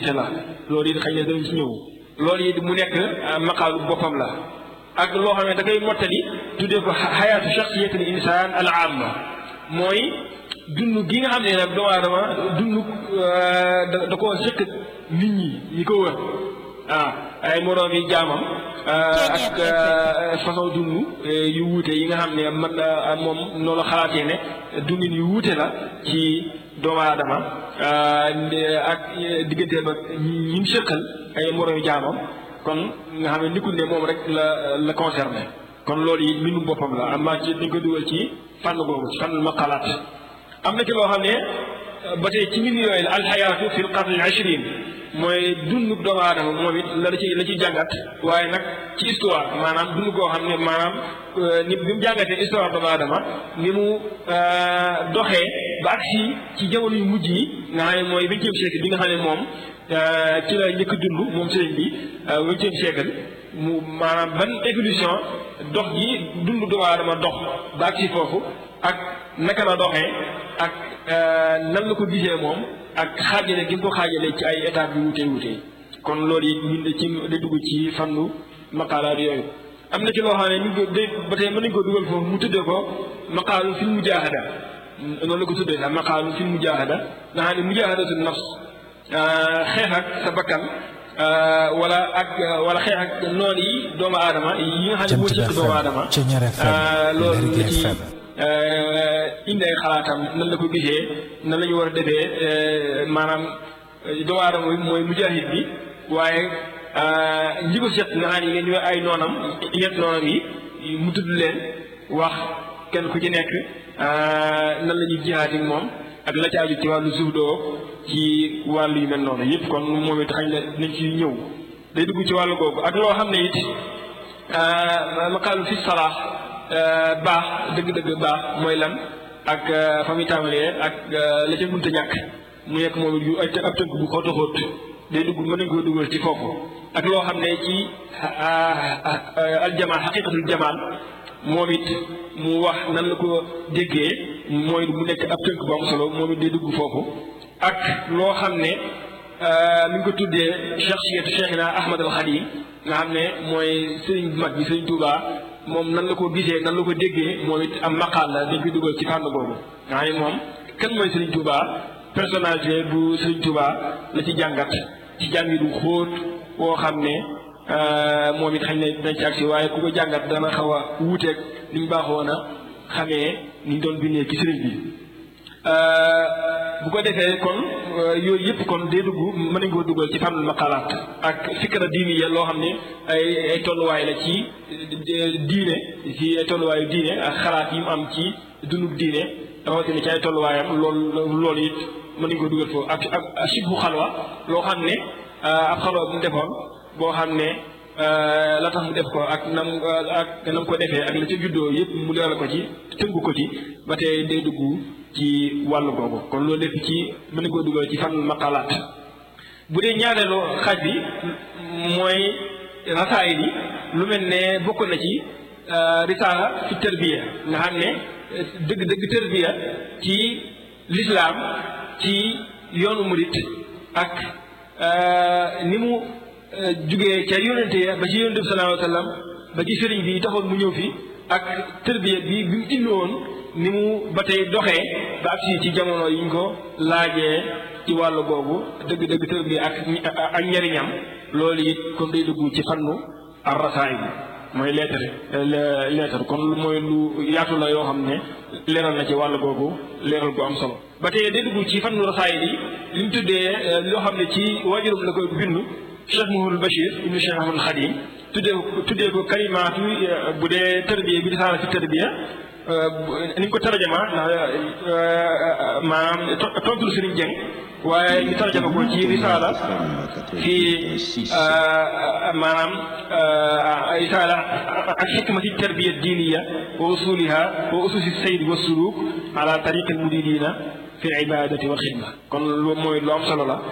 wuute la loolu it xëy na danañ ci ñëw loolu it mu nekk maqaalu boppam la ak loo xam ne da koy mottali tuddee ko xayaatu shaxsiyatil insaan al amma mooy dund gi nga xam ne nag doomu aadama dund da da koo sëkk nit ñi ñi ko wër ah ay moroom yi jaamam ak façon dund yu wuute yi nga xam ne man moom noonu xalaatee ne dundin yu wuute la ci doomu aadama ak digganteem ak ñi mu sëkkal ay moroom yi jaamam kon nga xam ne nekkul ne moom rek la la concerné kon loolu yi mbindum boppam la am naa ci dañ ko dugal ci fànn boobu ci fànn maqalaat am na ci loo xam ne ba tey ci mbind yooyu la alxayaatu fi l qarni al ashrin mooy dund doomu aadama moom it la ci la ci jàngat waaye nag ci histoire maanaam dund koo xam ne maanaam ni bi mu jàngatee histoire doomu aadama ni mu doxee ba agsi ci jamono yu mujj yi nga xam ne mooy vingtième siècle bi nga xam ne moom ci la njëkk dund moom sëriñ bi vingtième siècle mu maanaam ban évolution dox gi dund doomu aadama dox ba agsi foofu ak naka la doxee ak nan la ko gisee moom ak xaajale gi mu ko xaajale ci ay étapes yu wutee wutee kon loolu it ñun ci day dugg ci fannu maqaalaat yooyu am na ci loo xam ne ñu ko day ba tey mën nañu ko dugal foofu mu tuddee ko maqaalu fil mujaahada noonu la ko tuddee sax maqaalu fil mujaahada nga xam ne mujaahadatu nafs xeex ak sa bakkan wala ak wala xeex ak noon yi doomu aadama yi nga xam ne moo ci doomu aadama loolu la ci indi ay xalaatam nan la ko gisee nan la ñu war a defee maanaam doomu aadama bi mooy mujaahid bi waaye ñi ko seet nga xam ne ngeen ñooy ay noonam ñett noonam yi mu tudd leen wax kenn ku ci nekk nan la ñuy jihaad ak moom ak la ci aju ci wàllu suuf doo ci wàllu yu mel noonu yëpp kon moom it xañ na nañ ci ñëw day dugg ci wàllu googu ak loo xam ne it maqaalu fi salaax baax dëgg-dëgg baax mooy lan ak fa muy tàmbalee ak la ca mënta ñàkk mu nekk moom yu ay ab tënk bu xóot a xóot day dugg mën nañ koo dugal ci foofu ak loo xam ne ci aljamal xaqiqatul jamal moom it mu wax nan la ko déggee mooy mu nekk ab tënk bu am solo moom it day dugg foofu ak loo xam ne mi ngi ko tuddee shaxsiyatu cheikhina ahmad al xadim nga xam ne mooy sëriñ bu mag bi sëriñ Touba moom nan la ko gisee nan la ko déggee moom it am maqaal la dañ koy dugal ci fànn boobu nga xam ne moom kan mooy sëriñ Touba personnalité bu sëriñ Touba la ci jàngat ci jàngi du xóot woo xam ne moom it xañ ne dinañ ci agsi waaye ku ko jàngat dana xaw a wuuteeg ni ñu baaxoon a xamee ni ñu doon bindee ci sëriñ bi bu ko defee kon yooyu yëpp kon day dugg mën nañ koo dugal ci fànn maqalaat ak fikra diini ya loo xam ne ay ay tolluwaay la ci diine ci ay tolluwaayu diine ak xalaat yi mu am ci dundub diine rawatina ci ay tolluwaayam loolu loolu it mën nañ koo dugal foofu ak ak sibbu xalwa loo xam ne ab xalwa bu mu defoon boo xam ne la tax mu def ko ak nam ak nam ko defee ak la ca juddoo yëpp mu leeral ko ci tënku ko ci ba tey day dugg ci wàllu googu kon loolu lépp ci mën na koo dugal ci fan maqalaat bu dee ñaareelu xaaj bi mooy rasaayil yi lu mel ne bokk na ci risaala fi tërbiya nga xam ne dëgg dëgg tërbiya ci lislaam ci yoonu murit ak ni mu jugee ca yónente ya ba ci yónente bi sallallahu alayhi wa sallam ba ci sëriñ bi taxoon mu ñëw fi ak tërbiya bi bi mu indi woon ni mu ba tey doxee ba agsi ci jamono yi ñu ko laajee ci wàllu googu dëgg-dëgg tërbiya ak ak njariñam loolu it kon day dugg ci fannu ar rasaayil mooy lettre lettre kon mooy lu yaatu la yoo xam ne leeral na ci wàll googu leeral gu am solo ba tey day dugg ci fannu rasaayil yi li mu tuddee loo xam ne ci waajuram la koy bindu Cheikh Mouhamadou Bachir ibnu Cheikh Ahmadou Khadim tuddee tuddee ko kalimaatu bu dee tërbiya bi risaala fi tërbiya ni ñu ko tarjama ndax maanaam tontul Sëriñ Jeng waaye ñu tarjama ko ci risaala fii maanaam risaala ak xikmati tarbiya diiniya wa usuliha wa ususi sayd wa suluk ala tariqi al muridina fi al ibadati wal xidma kon loolu mooy lu am solo la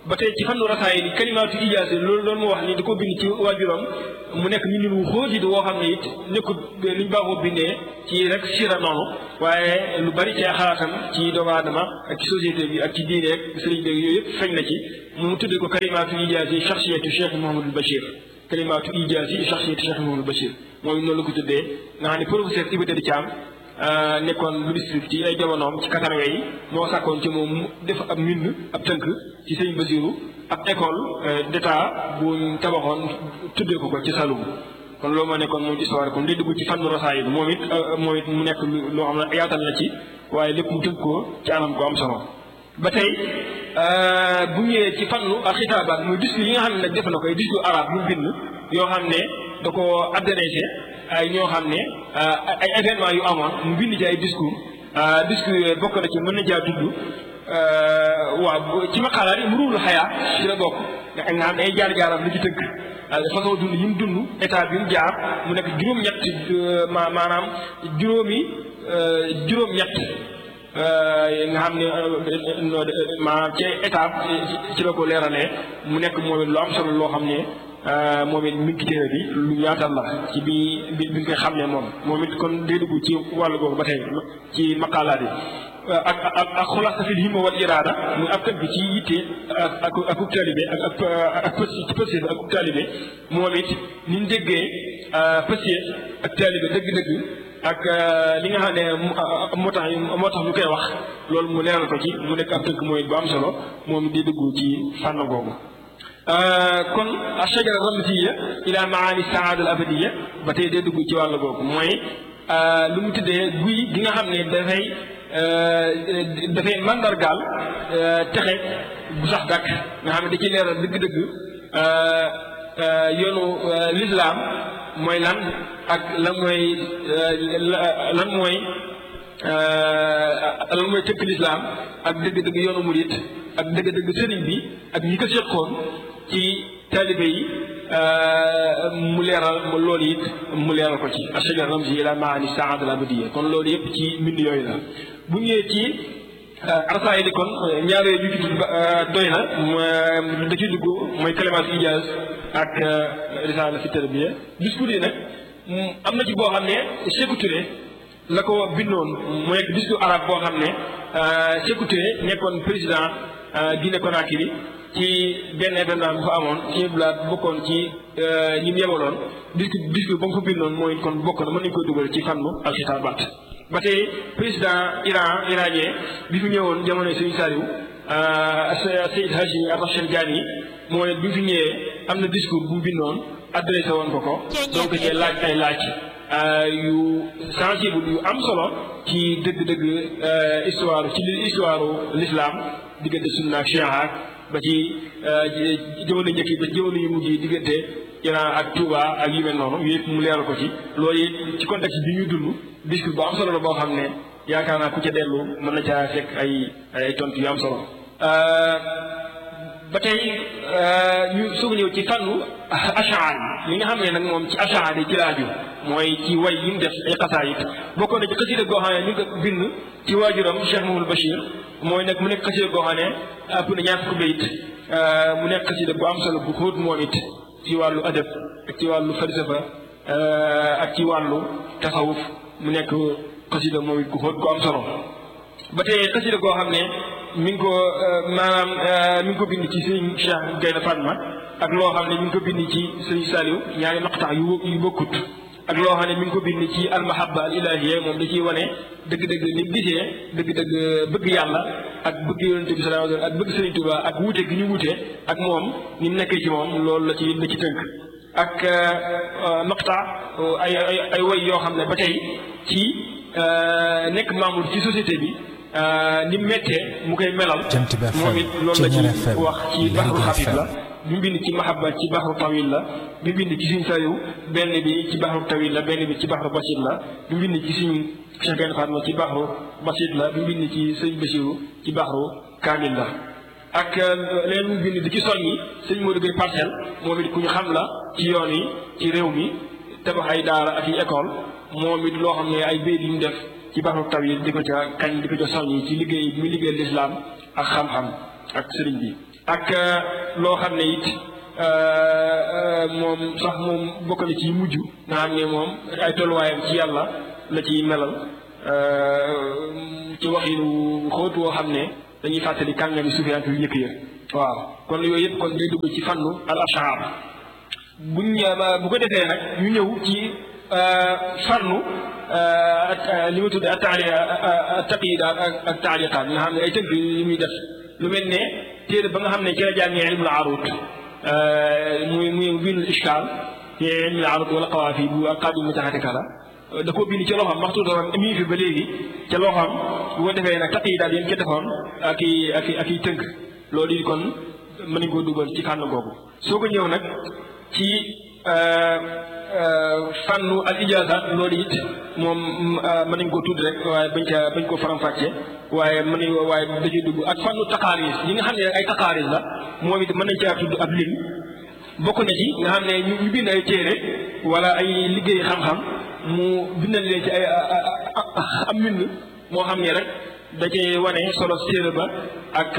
ba tey ci fannu rasaay ni kalimaatu ijaase loolu loolu moo wax ni da ko bind ci waajuram mu nekk mbindin wu xóot it woo xam ne it nekkul liñ baaxoo bindee ci rek sira noonu waaye lu bari ci xalaatam ci doomu aadama ak ci société bi ak ci diine ak sëriñ bi yooyu yëpp feeñ na ci mu tuddee ko kalimaatu ijaase shaxsiyatu Cheikh Mouhamadul Bachir kalimaatu ijaase shaxsiyatu Cheikh Mouhamadul Bachir moom noonu la ko tuddee nga xam ne professeur Iba Der Thiam nekkoon ministre ci ay jamonoom ci quatre-vingt yi moo sàkkoon ci moom mu def ab mbind ab tënk ci sëñ Basiru ab école d'état bu tabaxoon tuddee ko ko ci Saloum kon loolu moo nekkoon moom histoire kon day dugg ci fànn rasaayid moom it moom it mu nekk loo xam ne yaatal na ci waaye lépp mu tënk ko ci anam ko am solo ba tey bu ñëwee ci fànnu ak xitaabaat muy discours yi nga xam ne nag def na koy discours arabe yu bind yoo xam ne da ko adressé ay ñoo xam ne ay événement yu amoon mu bind ci ay discours discours yooyu bokk na ci mën na jaa tudd waaw ci maqaalaat yi mu ruulu xayaa ci la bokk nga xam ne ay jaar-jaaram lu ci tënk façon dund yi mu dund état bi mu jaar mu nekk juróom-ñett ma maanaam juróomi juróom-ñett nga xam ne maanaam ci état ci la ko leeralee mu nekk moom it lu am solo loo xam ne moom it mi ngi ci téere bi lu yaatal la ci bi bi bi nga xam ne moom moom it kon day dugg ci wàllu googu ba tey ci maqaalaat yi ak ak ak xulaasa fil himma wal iraada muy ab tënk ci yitte ak ak ak uk taalibe ak ak ak ci pëstéef ak uk taalibe moom it ni ñu déggee pëstéef ak taalibe dëgg-dëgg ak li nga xam ne moo tax moo tax ñu koy wax loolu mu leeral ko ci mu nekk ab tënk mooy bu am solo moom it di dugg ci fànn googu kon ashajara ramziya ila maani saada al abadiya ba tey day dugg ci wàll googu mooy lu mu tuddee guy gi nga xam ne dafay dafay mandargaal texe bu sax dàkk nga xam ne da ci leeral dëgg-dëgg yoonu lislaam mooy lan ak lan mooy lan mooy lan mooy tëkk lislaam ak dëgg-dëgg yoonu murit ak dëgg-dëgg sëriñ bi ak ñi ko seqoon ci taalibe yi mu leeral loolu it mu leeral ko ci ashajar ramzi ila maani saada al abadiya kon loolu yëpp ci mbind yooyu la bu ñëwee ci arsaay di kon ñaar yooyu ñu ci doy na da ci dugg mooy kalimaat ijaaz ak risaala fi tarbiya discours yi nag am na ci boo xam ne Sékou Touré la ko bindoon mu nekk discours arabe boo xam ne Sékou Touré nekkoon président Guinée Conakry ci benn événement bu fa amoon ci blaat bokkoon ci ñi mu yebaloon discours discours ba mu fa bindoon mooy kon bokk na mën nañu koy dugal ci fànnu alxitaabaat ba tey président Iran iranien bi fi ñëwoon jamono Serigne Saliou Seyd Haji Rachid Ghani mooy bi fi ñëwee am na discours bu mu bindoon adressé woon ko ko donc cee laaj ay laaj yu sensible yu am solo ci dëgg-dëgg histoire ci histoire l'islam diggante sunna ak chia ba ci jamono njëkk yi ba jamono yu mujj yi diggante Iran ak Touba ak yu mel noonu yooyu yëpp mu leeral ko ci loolu it ci contexte bi ñu dund discours bu am solo la boo xam ne yaakaar naa ku ca dellu mën na caa fekk ay ay tontu yu am solo. ba tey ñu soog ñëw ci fànnu achaan li nga xam ne nag moom ci achaan yi ci laaju mooy ci way yi mu def ay xasaayit bokkoon na ci xasida goo xam ne ñu ngi ko bind ci waajuram Cheikh Mamadou Bachir mooy nag mu nekk xasida goo xam ne ëpp na ñaar fukki bayit mu nekk xasida bu am solo bu xóot moom it ci wàllu adab ak ci wàllu falsafa ak ci wàllu tasawuf mu nekk xasida moom it gu xóot gu am solo ba tey xasida goo xam ne mi ngi ko maanaam mi ngi ko bind ci sëñ Cheikh Gaynde Fatma ak loo xam ne mi ngi ko bind ci sëñ Saliou ñaari maqtax yu yu bokkut ak loo xam ne mi ngi ko bind ci almahabba al ilahiyya moom da ciy wane dëgg-dëgg ni mu gisee dëgg-dëgg bëgg yàlla ak bëgg yonente bi sallallahu alayhi wasallam ak bëgg Sëriñ Tuubaa ak wuute gi ñu wuute ak moom ni mu nekkee ci moom loolu la ci la ci tënk ak maqta ay ay ay woy yoo xam ne ba tey ci nekk membre ci société bi ni mu méttee mu koy melal moom it loolu la ci wax ci baxru xafif la bi mu bind ci mahabba ci baxru tawil la bi mu bind ci suñ sayu benn bi ci baxru tawil la benn bi ci baxru basit la bi mu bind ci suñ Cheikh Gaynde Fatma ci baxru basit la bi mu bind ci sëñ Basiru ci baxru kaamil la ak leen mu bind di ci soññi sëñ Modou Gueye parcelle moom it ku ñu xam la ci yoon yi ci réew mi tabax ay daara ak yi école moom it loo xam ne ay béy yu mu def ci baxru tawil di ko ca kañ di ko ca soññi ci liggéey bi muy liggéey lislaam ak xam-xam ak sëriñ bi ak loo xam ne it moom sax moom bokk na ci mujj nga xam ne moom ay tolluwaayam ci yàlla la ci melal ci waxinu xóot woo xam ne dañuy fàttali kàngami sufiyanke yu njëkk ya waaw kon yooyu yëpp kon day dugg ci fannu al ashar buñ bu ko defee nag ñu ñëw ci fannu li ma tudd ak taali taqida ak ak taaliqaat nga xam ne ay tënk yu muy def lu mel ne téere ba nga xam ne ci la jàngee ilmul arut muy muy binul ishkaal ci ilmul arut wala qawaafi bu ak qadim mutaxatika la da koo bind ci loxoom maxtuutam mi ngi fi ba léegi ca loxoom bu ko defee nag taqidaat yéen ca defoon ak i ak i ak i tënk loolu yi kon mën nañ koo dugal ci fànn googu soo ko ñëw nag ci fànnu al ijaazaat loolu it moom mën nañ koo tudd rek waaye bañ ca bañ koo faram-fàcce waaye mën nañ waaye da ciy dugg ak fànnu taqaaris yi nga xam ne ay taqaaris la moom it mën nañ caa tudd ab lim bokk na ci nga xam ne ñu bind ay téere wala ay liggéey xam-xam mu bindal leen ci ay am mbind moo xam ne rek da cee wane solo téere ba ak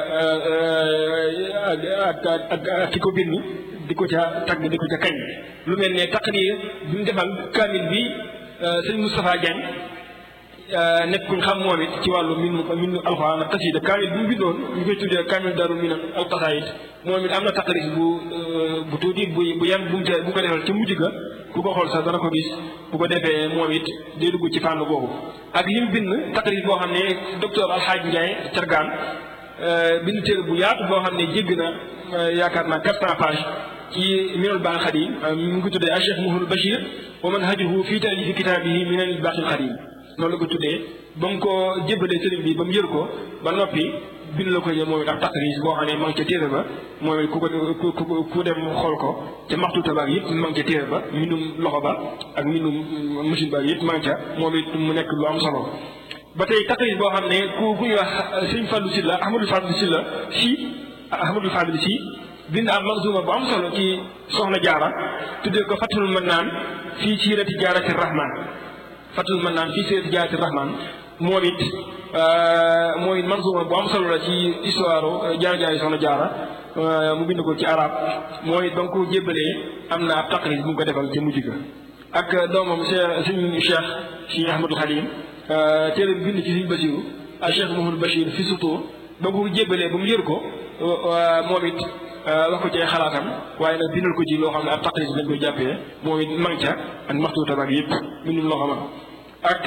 ak ak ak ki ko bind di ko ca tagg di ko ca kañ lu mel ne taqrir bi mu defal kaamil bi sëñ Moustapha Diagne nekk kuñ xam moom it ci wàllu min min alxuraan ak xasida kaamil bi mu bindoon ñu koy tuddee kaamil daru min al qasaid moom it am na taqrir bu bu tuuti bu bu yem bu mu ca bu ko defal ci mujj ga ku ko xool sax dana ko gis bu ko defee moom it day dugg ci fànn boobu ak li mu bind taqrir boo xam ne docteur Alxaaj Ndiaye Cargaan bind téere bu yaatu boo xam ne jégg na yaakaar naa quatre cent pages ci minal baaxil xadim mu ngi tuddee a Cheikh Mouhamadou Bachir wa manhajuhu fii taalifi kitaabihi minal baaxil xadim noonu la ko tuddee ba mu ko jébbalee sëriñ bi ba mu yër ko ba noppi bind la ko jël moom it ak taqris boo xam ne ma ngi ca téere ba moom it ku ko ku ku dem xool ko ca maxtu tabaak yëpp ma ngi ca téere ba mbindum loxo ba ak mbindum machine ba yëpp ma ngi ca moom it mu nekk lu am solo ba tey taqris boo xam ne ku ku ñuy wax sëñ Fallou Sylla Ahmadou Fallou Sylla si Ahmadou Fallou si bind am manzuma bu am solo ci soxna jaara tuddee ko fatul mën naan fii siirati jaarati rahman fatul mën naan fii siirati jaarati rahman moom it moom it manzuma bu am solo la ci histoire jaar-jaari soxna jaara mu bind ko ci arab moom it ba nga ko jébbalee am na ab taqris bu mu ko defal ci mujj ga ak doomam sëñ Cheikh si Ahmadul Xadim téere bi bind ci sëñ Basiru ak Cheikh Mouhamadou Bachir fi sutur ba nga ko jébbalee ba mu yër ko moom it wax ko ci ay xalaatam waaye nag bindal ko ci loo xam ne ab taqris lañ koy jàppee moom it mang ca ak maxtuutam ak yëpp bindul loo xam ak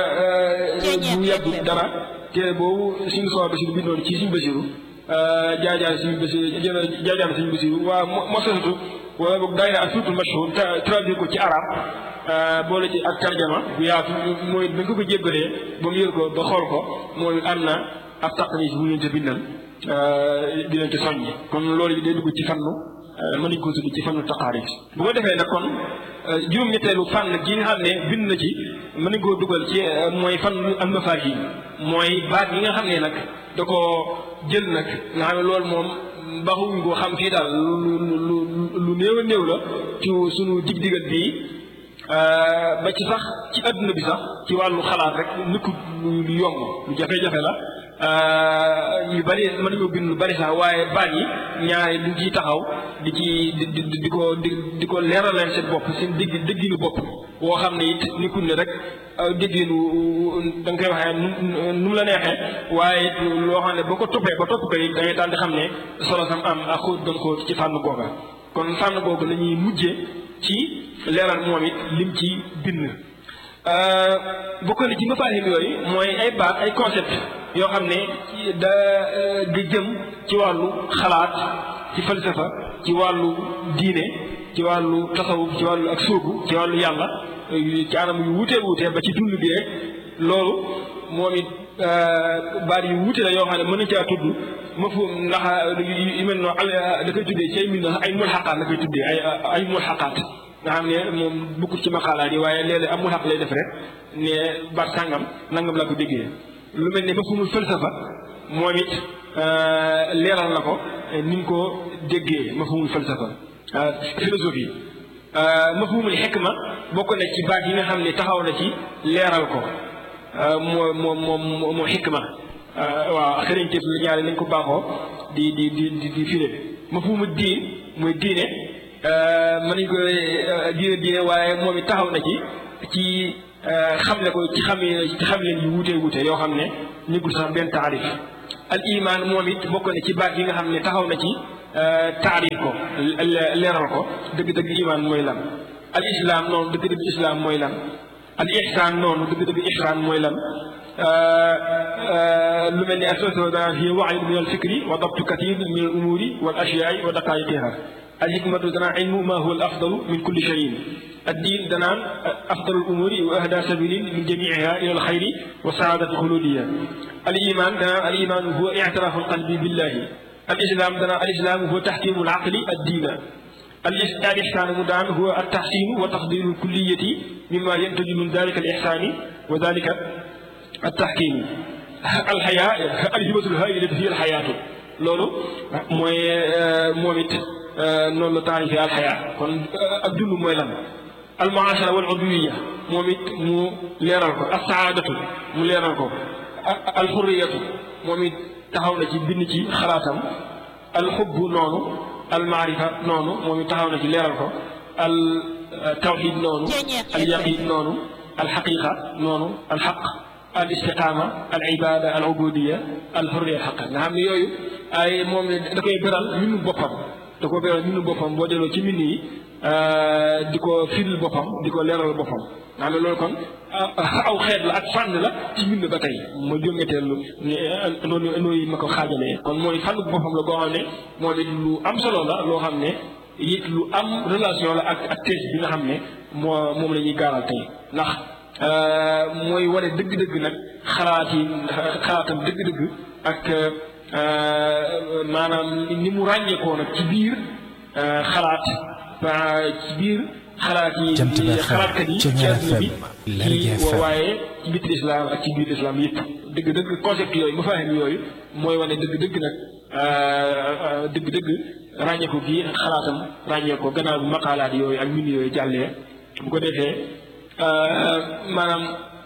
bu yàgg dara téere boobu suñu soo basiru bindoon ci suñu basiru jaajaar suñu basiru jaajaar suñu basiru waa mosatu wala boog daayira ak surtout mashhur traduire ko ci arab boole ci ak tarjama bu yaatu mooy bañ ko ko jébbalee ba mu yër ko ba xool ko moom it am na ab taqris bu leen ca bindal di leen ci soññi kon loolu yi day dugg ci fannu mën nañu ko tudd ci fannu taqaarib bu ko defee nag kon juróom-ñetteelu fànn gi nga xam ne bind na ci mën nañu koo dugal ci mooy fan almafahim mooy baat yi nga xam ne nag da ko jël nag nga xam ne loolu moom baxuñ ko xam fii daal lu lu lu néew a néew la ci suñu dig-digal bii ba ci sax ci adduna bi sax ci wàllu xalaat rek nekkul lu yomb lu jafe-jafe la yu bari mën nañoo bind lu bari sax waaye baat yi ñaari duñ ciy taxaw di ci di di di ko di di ko leeral leen seen bopp seen dégg dégginu bopp woo xam ne it nekkul ne rek dégginu da nga koy waxee nu mu la neexee waaye loo xam ne boo ko toppee ba topp ko it da ngay daal di xam ne solo sam am ak xóot gën xóot ci fànn googa kon fànn googu la ñuy mujjee ci leeral moom it lim ci bind bokk na ci mafahim yooyu mooy ay baat ay concept yoo xam ne da di jëm ci wàllu xalaat ci falsafa ci wàllu diine ci wàllu tasawuf ci wàllu ak sóobu ci wàllu yàlla ci anam yu wutee wutee ba ci dund bi rek loolu moom it baat yu wute la yoo xam ne mën na caa tudd ma fu ndax yu mel noonu da koy tuddee ci ay min ay mulxaqaat la koy tuddee ay ay mulxaqaat nga xam ne moom bokkul ci maqaalaat yi waaye léeg-léeg am mulxaq lay def rek ne baat sàngam nangam laa ko déggee lu mel ne mafhumul falsafa moom it leeral na ko ni ñu ko déggee mafhumul falsafa philosophie mafhumul xikma bokk na ci baat yi nga xam ne taxaw na ci leeral ko moo moo moo moo xikma waaw xëriñteef la ñaare nañ ko baaxoo di di di di di firé mafhumu diin mooy diine mën nañ ko diine diine waaye moom it taxaw na ci ci xamle ko ci xam ci xam leen yu wuute wuute yoo xam ne nekkul sax benn taarif al iman moom it bokk na ci baat yi nga xam ne taxaw na ci taarif ko leeral ko dëgg-dëgg iman mooy lan al islam noonu dëgg-dëgg islam mooy lan al ihsaan noonu dëgg-dëgg ihsaan mooy lan lu mel ni assoso dana fi waxyu min al fikri wa dabtu kathir min al umuri wal ashyaai wa daqaiqiha al hikmatu dana ilmu ma huwa al afdalu min kulli shayin الدين دنان أفضل الأمور وأهدى سبيل من جميعها إلى الخير وسعادة الخلودية الإيمان دنان الإيمان هو اعتراف القلب بالله الإسلام دنان الإسلام هو تحكيم العقل الدين الإحسان مدان هو التحسين وتفضيل الكلية مما ينتج من ذلك الإحسان وذلك التحكيم الحياة الهبة الهائلة هي الحياة لولو موي موميت noonu la taarifee alxayaa kon ak dund mooy lan almuashara wal udwiya moom it mu leeral ko assaadatu mu leeral ko alxurriyatu moom it taxaw na ci bind ci xalaatam alxubbu noonu almaarifa noonu moom it taxaw na ci leeral ko al tawxid noonu alyaqin noonu alxaqiqa noonu alxaq al istiqaama al ibada al ubudiya al xurriya alxaq nga xam ne yooyu ay moom da koy beral minu boppam da ko beral mbind boppam boo delloo ci mbind yi di ko firil boppam di ko leeral boppam nga xam ne loolu kon aw xeet la ak fànn la ci mbind ba tey ma jóngateelu noonu nooyu ma ko xaajalee kon mooy fànn boppam la boo xam ne moom it lu am solo la loo xam ne it lu am relation la ak ak thèse bi nga xam ne moo moom la ñuy gaaral tey ndax mooy wane dëgg-dëgg nag xalaat yi xalaatam dëgg-dëgg ak maanaam ni mu ràññeekoo nag ci biir xalaat ci biir xalaat yi xalaatkat yi ci àdduna bi ci waaye ci biir islam ak ci biir islam yëpp dëgg-dëgg concept yooyu mafaahim yooyu mooy wane dëgg-dëgg nag dëgg-dëgg ràññeeku gi xalaatam ràññeekoo gannaaw bi maqaalaat yooyu ak mbind yooyu jàllee bu ko defee maanaam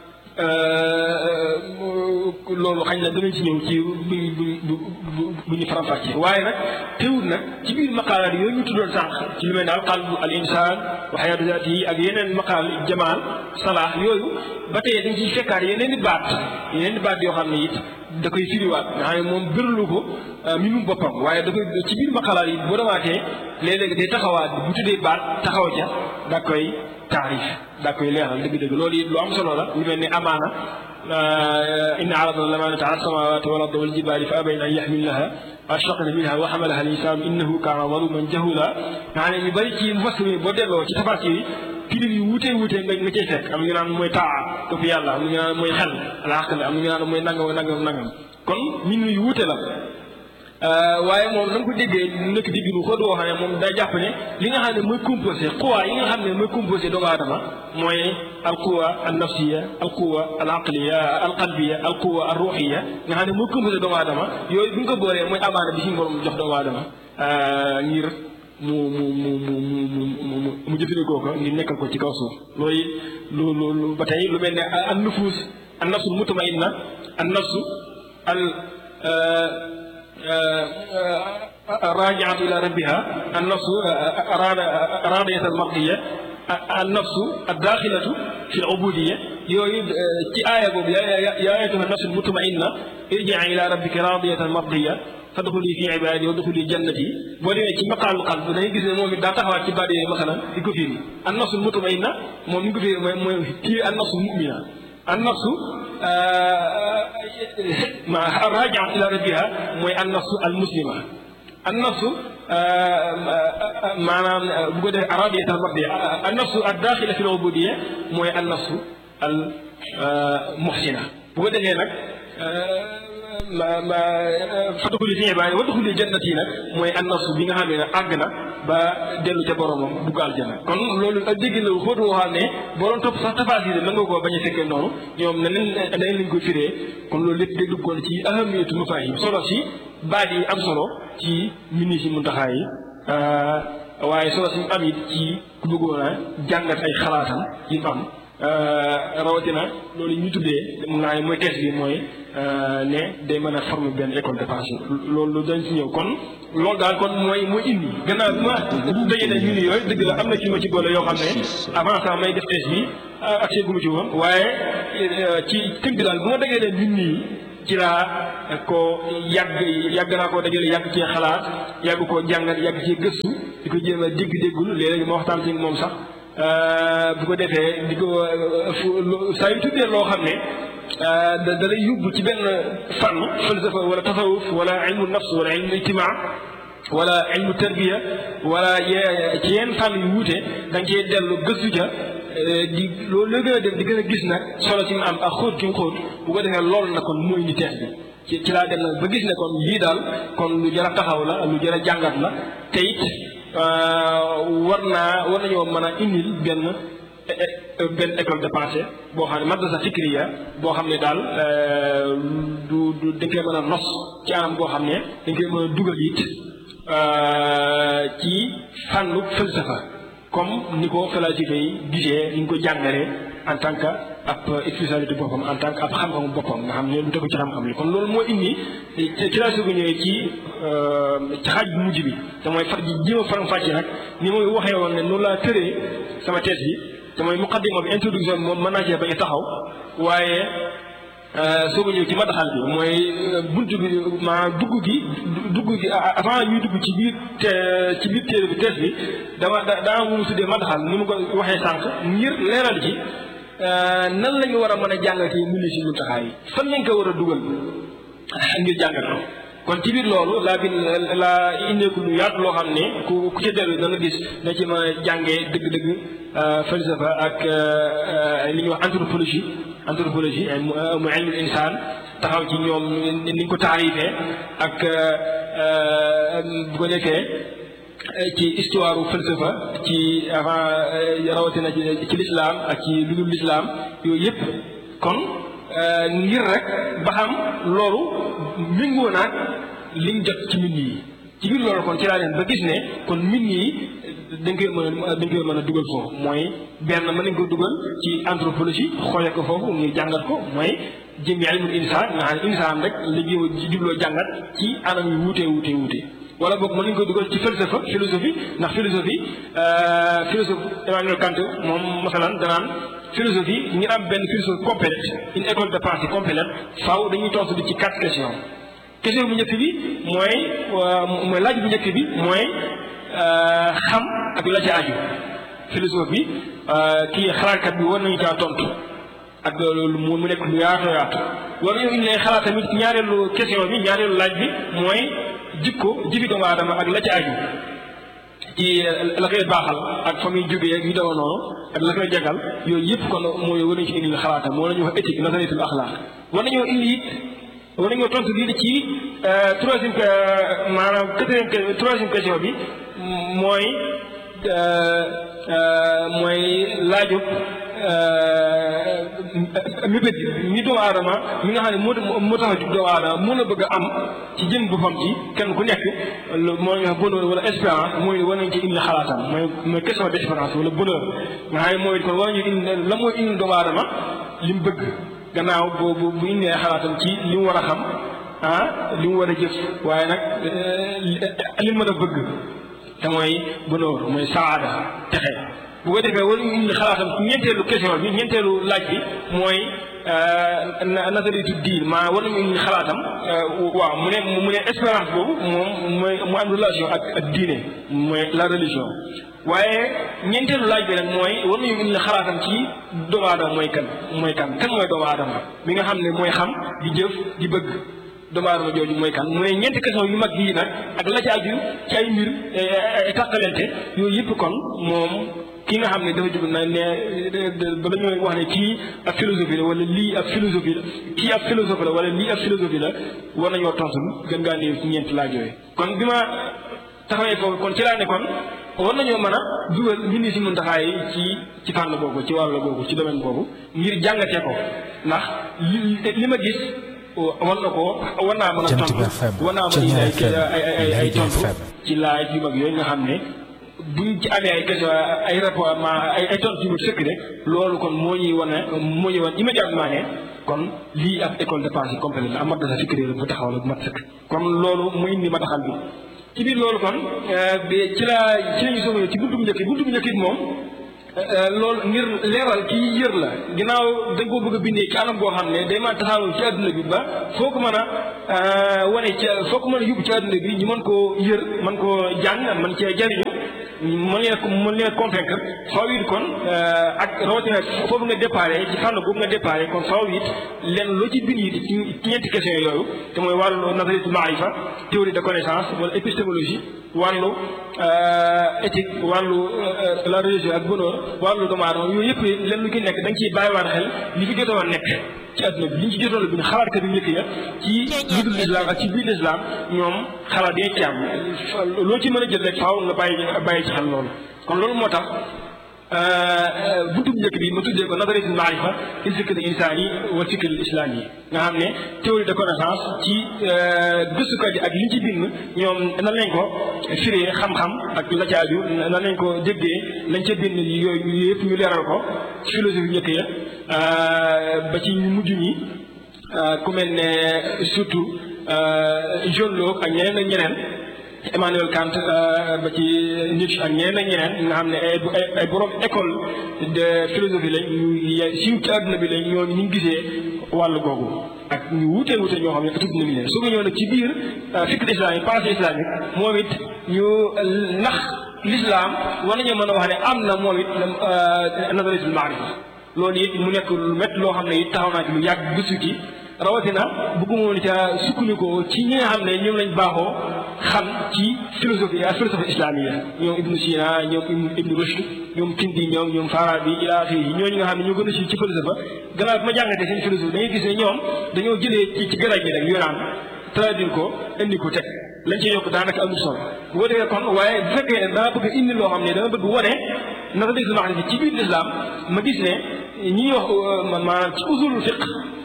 loolu xañ na danañ ci ñëw ci bu bu bu ñu faram-fàccee waaye nag teewul nag ci biir maqaalaat yooyu ñu tuddoon sànq ci lu mel ne al qalbu al insaan wa xayaatu zaati yi ak yeneen maqaal jamaal salaax yooyu ba tey dañ ciy fekkaat yeneen i baat yeneen i baat yoo xam ne it da koy firiwaat nga xam ne moom bërlu ko mi mu boppam waaye da koy ci biir maqaalaat yi boo demaatee léeg-léeg day taxawaat bu tuddee baat taxaw ca da koy taarif daa koy leeral dëgg-dëgg loolu it lu am solo la lu mel ni amaana inna aradna lamaanata ala samawati wal ardi wal jibali fa abayna an yaxmilnaha ashfaqna minha wa xamalaha al insanu innahu kaana zaluman jahula nga ne ñu bëri ci mufassir yi boo delloo ci tafasir yi filim yu wuutee wuutee nga nga cay fekk am ñu naan mooy taa topp yàlla am ñu naan mooy xel alaql am ñu naan mooy nangam nangam nangam kon min yu wuute la waaye moom na nga ko déggee nekk digg nu xóot woo xam ne moom day jàpp ne li nga xam ne mooy composé quwa yi nga xam ne mooy composé doomu aadama mooy al quwa al nafsiya al quwa al aqliya al qalbiya al quwa al ruuxiya nga xam ne mooy composé doomu aadama yooyu bu ñu ko boolee mooy amaana bi suñu borom jox doomu aadama ngir mu mu mu mu mu mu mu jëfandikoo ko ngir nekkal ko ci kaw suuf loolu lu lu ba tey lu mel ne an nufus an nafsu mutmainna an nafsu al راجعة إلى ربها النفس راضية المرضية النفس الداخلة في العبودية يويد في آية يا أيتها النفس المطمئنة ارجع إلى ربك راضية مرضية فادخلي في عبادي وادخلي جنتي boo demee ci maqaal qalb da ngay gis ne moom it daa taxawaat ci baat yooyu masalan di ko firi an nafsul mutmainna moom ni ko firi mooy mooy kii an nafsul mumina an nafsu ma rajiat ila rabbiha mooy an nafsu al muslima an nafsu maanaam bu ko defee aradiyat al mardiya an nafsu ad daxila fi l ubudiya mooy an nafsu al muhsina bu ko defee nag ma ma fadxuli fi ibaadi wadxuli jannati nag mooy an nafsu bi nga xam ne àgg na ba dellu ca boromam dugg aljana kon loolu ak dégg la xóotu woo xam ne boo doon topp sax tafaasir mën nga koo bañ a fekkee noonu ñoom ne leen ne leen lañ ko firee kon loolu lépp day duggoon ci ahamiyatu mafaahim solo si baat yi am solo ci mini si muntaxaa yi waaye solo si am it ci ku bëggoon a jàngat ay xalaatam yi mu am rawatina loolu ñu tuddee mun naa ne mooy thèse bi mooy ne day mën a former benn école de pensée loolu dañ si ñëw kon loolu daal kon mooy mooy indi gannaaw bi ma dajee ne ñu ni yooyu dëgg la am na ci ma ci boole yoo xam ne avant ça may def thèse bi accès gu ma ci woon waaye ci tënk daal bu ma dajee ne nit ñi ci laa ko yàgg yàgg naa koo dajale yàgg cee xalaat yàgg koo jàngat yàgg cee gëstu di ko jéem a dégg-déggul léeg-léeg ma waxtaan ci moom sax bu ko defee di ko saa yu tuddee loo xam ne da da lay yóbbu ci benn fànn falsafa wala tasawuf wala ilmu nafs wala ilmu ijtimaa wala ilmu tarbiya wala ci yenn fànn yu wuute da nga cee dellu gëstu ca di loolu la gën a def di gën a gis nag solo ci mu am ak xóot gi mu xóot bu ko defee loolu nag kon mooy indi tees bi ci ci laa dem nag ba gis ne kon lii daal kon lu jar a taxaw la lu jar a jàngat la te it war naa war nañoo mën a indil benn benn école de pensée boo xam ne madrasa fikriya boo xam ne daal du du dañ koy mën a nos ci anam boo xam ne dañ koy mën a dugal it ci fànnu falsafa comme ni ko philosophie yi gisee ni ñu ko jàngalee en tant que ab spécialité boppam en tant que ab xam-xamu boppam nga xam ne lu tegu ci xam-xam li kon loolu moo indi ci laa soog a ñëwee ci ci xaaj bu mujj bi te mooy far ji jéem a faram fàcce nag ni muy waxee woon ne noonu laa tëree sama thèse bi te mooy muqaddima bi introduction bi moom mën naa cee bañ a taxaw waaye soog a ñëw ci madaxal bi mooy buntu bi maanaam dugg gi dugg gi avant ñuy dugg ci biir te ci biir téere bi thèse bi dama da daa mu tuddee madaxal ni mu ko waxee sànq ngir leeral ci nan la ñu war a mën a jàngatee mu ni si muntaxaa yi fan lañ ko war a dugal ngir jàngat ko kon ci biir loolu laa bi laa indeeku lu yaatu loo xam ne ku ku ci dellu dana gis na ci mën a jàngee dëgg-dëgg falsafa ak li ñuy wax anthropologie anthropologie mu ilmul insaan taxaw ci ñoom ni ñu ko taarifee ak bu ko defee ci histoire falsafa ci avant rawatina ci lislaam ak ci lu dul lislaam yooyu yëpp kon ngir rek ba xam loolu méngoo naag liñ jot ci mbind yi ci biir loolu kon ci laa leen ba gis ne kon mbind yi dañ koy mën a dañ koy mën a dugal foofu mooy benn mën nañ ko dugal ci anthropologie xoolee ko foofu ngir jàngat ko mooy jëmmi ilmul insaan nga xam ne insaan rek la jubloo jàngat ci anam yu wuutee wuutee wuutee wala boog mën nañu ko dugal ci falsafa philosophie ndax philosophie philosophe Emmanuel Kant moom masalan danaan philosophie ngir am benn philosophie complète une école de pensée complète faaw dañuy tontu di ci quatre questions question bu njëkk bi mooy mooy laaj bu njëkk bi mooy xam ak la ca aju philosophe bi kii xalaatkat bi war nañu caa tontu ak loolu mu nekk lu yaatu yaatu war nañu indi xalaat tamit ñaareelu question bi ñaareelu laaj bi mooy jikko jëfi doomu aadama ak la ca aju ci la koy baaxal ak fa muy jógee ak yu dama noonu ak la koy jagal yooyu yëpp kon mooy war nañu ci indi xalaatam moo la ñuy wax éthique nazariyatul axlaaq war nañoo indi it war nañoo tontu lii ci troisième maanaam quatrième troisième question bi mooy mooy laajub mébét ni doomu aadama mi nga xam ne moo moo tax a jug doomu aadama mën a bëgg a am ci jëm boppam ci kenn ku nekk moo ñu wax bonheur wala espérance mooy war nañ ci indi xalaatam mooy mooy question d' espérance wala bonheur nga xam ne mooy kon war nañu indi la mooy indi doomu aadama li mu bëgg gannaaw boobu bu indee xalaatam ci li mu war a xam ah li mu war a jëf waaye nag li mu mën a bëgg te mooy bonheur mooy saada texe bu ko defee war nañu indi xalaatam ci ñeenteelu question bi ñeenteelu laaj bi mooy nazaritu diin maa war nañu indi xalaatam waaw mu ne mu ne espérance boobu moom mooy mu am relation ak ak diine mooy la religion waaye ñeenteelu laaj bi nag mooy war nañu indi xalaatam ci doomu aadama mooy kan mooy kan kan mooy doomu aadama mi nga xam ne mooy xam di jëf di bëgg doomu aadama jooju mooy kan mooy ñeenti question yu mag yii nag ak la ci aju ci ay mbir tàqalante yooyu yëpp kon moom ki nga xam ne dafa jug na ne ba dañoo wax ne kii ab philosophie la wala lii ab philosophie la kii ab philosophe la wala lii ab philosophie la war nañoo tontu gën ngaa néew ci ñeenti laaj yooyu kon bi ma taxawee foofu kon ci laa ne kon war nañoo mën a dugal mbindi si mun taxaay ci ci fànn boobu ci wàll boobu ci domaine boobu ngir jàngatee ko ndax li li ma gis war na ko war naa mën a tontu war naa mën a ay ay ay tontu ci laaj yu mag yooyu nga xam ne buñ ci amee ay question ay rapport ma ay ay tontu yu ma sëkk rek loolu kon moo ñuy wane moo ñuy wan immédiatement ne kon lii ab école de pensée complète la am madrasa fikriya bu taxaw la bu mat sëkk kon loolu mu indi ma taxal bi ci biir loolu kon bi ci la ci lañu soog ci buntu bu njëkk buntu bu njëkk it moom loolu ngir leeral kii yër la ginnaaw da nga koo bëgg a bindee ci anam goo xam ne day mën a tasaaroo ci àdduna bi ba foo ko mën a wane ci foo ko mën a yóbbu ci àdduna bi ñu mën koo yër mën koo jàng mën cee jariñu mën leen mën leen convaincre faaw it kon ak rawatina foofu nga déparé ci fànn boobu nga déparé kon faaw it leen loo ci bind it ci ñeenti question yooyu te mooy wàllu nazariyatul maarifa théorie de connaissance wala épistémologie wàllu éthique wàllu la religion ak bonheur wàllu doomu aadama yooyu yëpp leen lu ci nekk da nga ciy bàyyiwaat xel li fi jotoon a nekk ci àdduna bi li ñu ci jotoon a bind xalaatkat yu njëkk ya ci ludul islam ak ci biir islam ñoom xalaat yi ci am loo ci mën a jël rek faaw nga bàyyi bàyyi ci xel loolu kon loolu moo tax buntu bu njëkk bi ma tuddee ko nazariyatul maarifa fil fikr insaani wa fikr islam yi nga xam ne théorie de connaissance ci gëstukat yi ak li ñu ci bind ñoom nan lañ ko firee xam-xam ak la ca aju nan lañ ko déggee lañ ca bind yooyu yëpp ñu leeral ko ci philosophie njëkk ya ba ci ñu mujj ñi ku mel ne surtout John Locke ak ñeneen ak ñeneen Emmanuel Kant ba ci Nietzsche ak ñeneen ak ñeneen nga xam ne ay ay borom école de philosophie lañ ñu siiw ci àdduna bi lañ ñooñu ñu gisee wàllu googu ak ñu wuutee wuute ñoo xam ne tudd nañu leen su ko ñëw nag ci biir fikr islamique pensée islamique moom it ñu nax l'islam war nañoo mën a wax ne am na moom it nazariyatul maarifa loolu it mu nekk lu métti loo xam ne it taxaw naa ci lu yàgg gëstu ci rawatina bëgguma woon ca sukkandikoo ci ñi nga xam ne ñoom lañ baaxoo xam ci philosophie ak philosophie islamique ñoom Ibnu Sina ñoom Ibnu Rushd ñoom Kindi ñoom ñoom Farabi ila axiri ñooñu nga xam ne ñoo gën a siiw ci philosophe gannaaw bi ma jàngatee seen philosophie da ngay gis ne ñoom dañoo jëlee ci ci garaj bi rek yonaan traduire ko indi ko teg lañ ci yokk daanaka amul solo bu ko defee kon waaye bu fekkee ne dama bëgg indi loo xam ne dama bëgg wane naka dégg sama xam ci biir l'islam ma gis ne ñi wax maanaam ci usulul fiq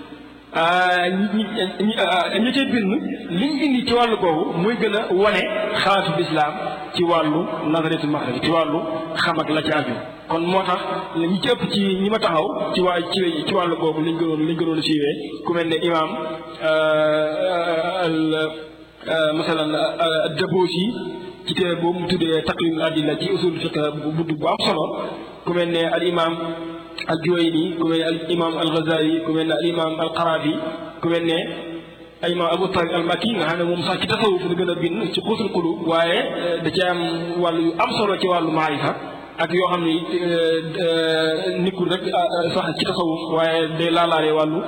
ñi ñi ñi cay bind liñ indi ci wàllu googu muy gën a wane xalaatu lislaam ci wàllu nazariyatul maxraj ci wàllu xam ak la ci aju kon moo tax ñi ci ëpp ci ñi ma taxaw ci waa ci ci wàllu googu liñ gënoon liñ gënoon a siiwee ku mel ne imaam al masalan Dabosi ci téere boobu mu tuddee taqrimul adilla ci usul fiq bu bu am solo ku mel ne al imaam al Juwayni ku mel ne al imaam al Ghazali ku mel ne al imaam al Qarafi ku mel ne al imaam Abu Tariq al Makki nga xam ne moom sax ci tasawuf la gën a bind ci xuusul qulub waaye da ci am wàllu yu am solo ci wàllu maarifa ak yoo xam ne nekkul rek sax ci tasawuf waaye day laalaale wàllu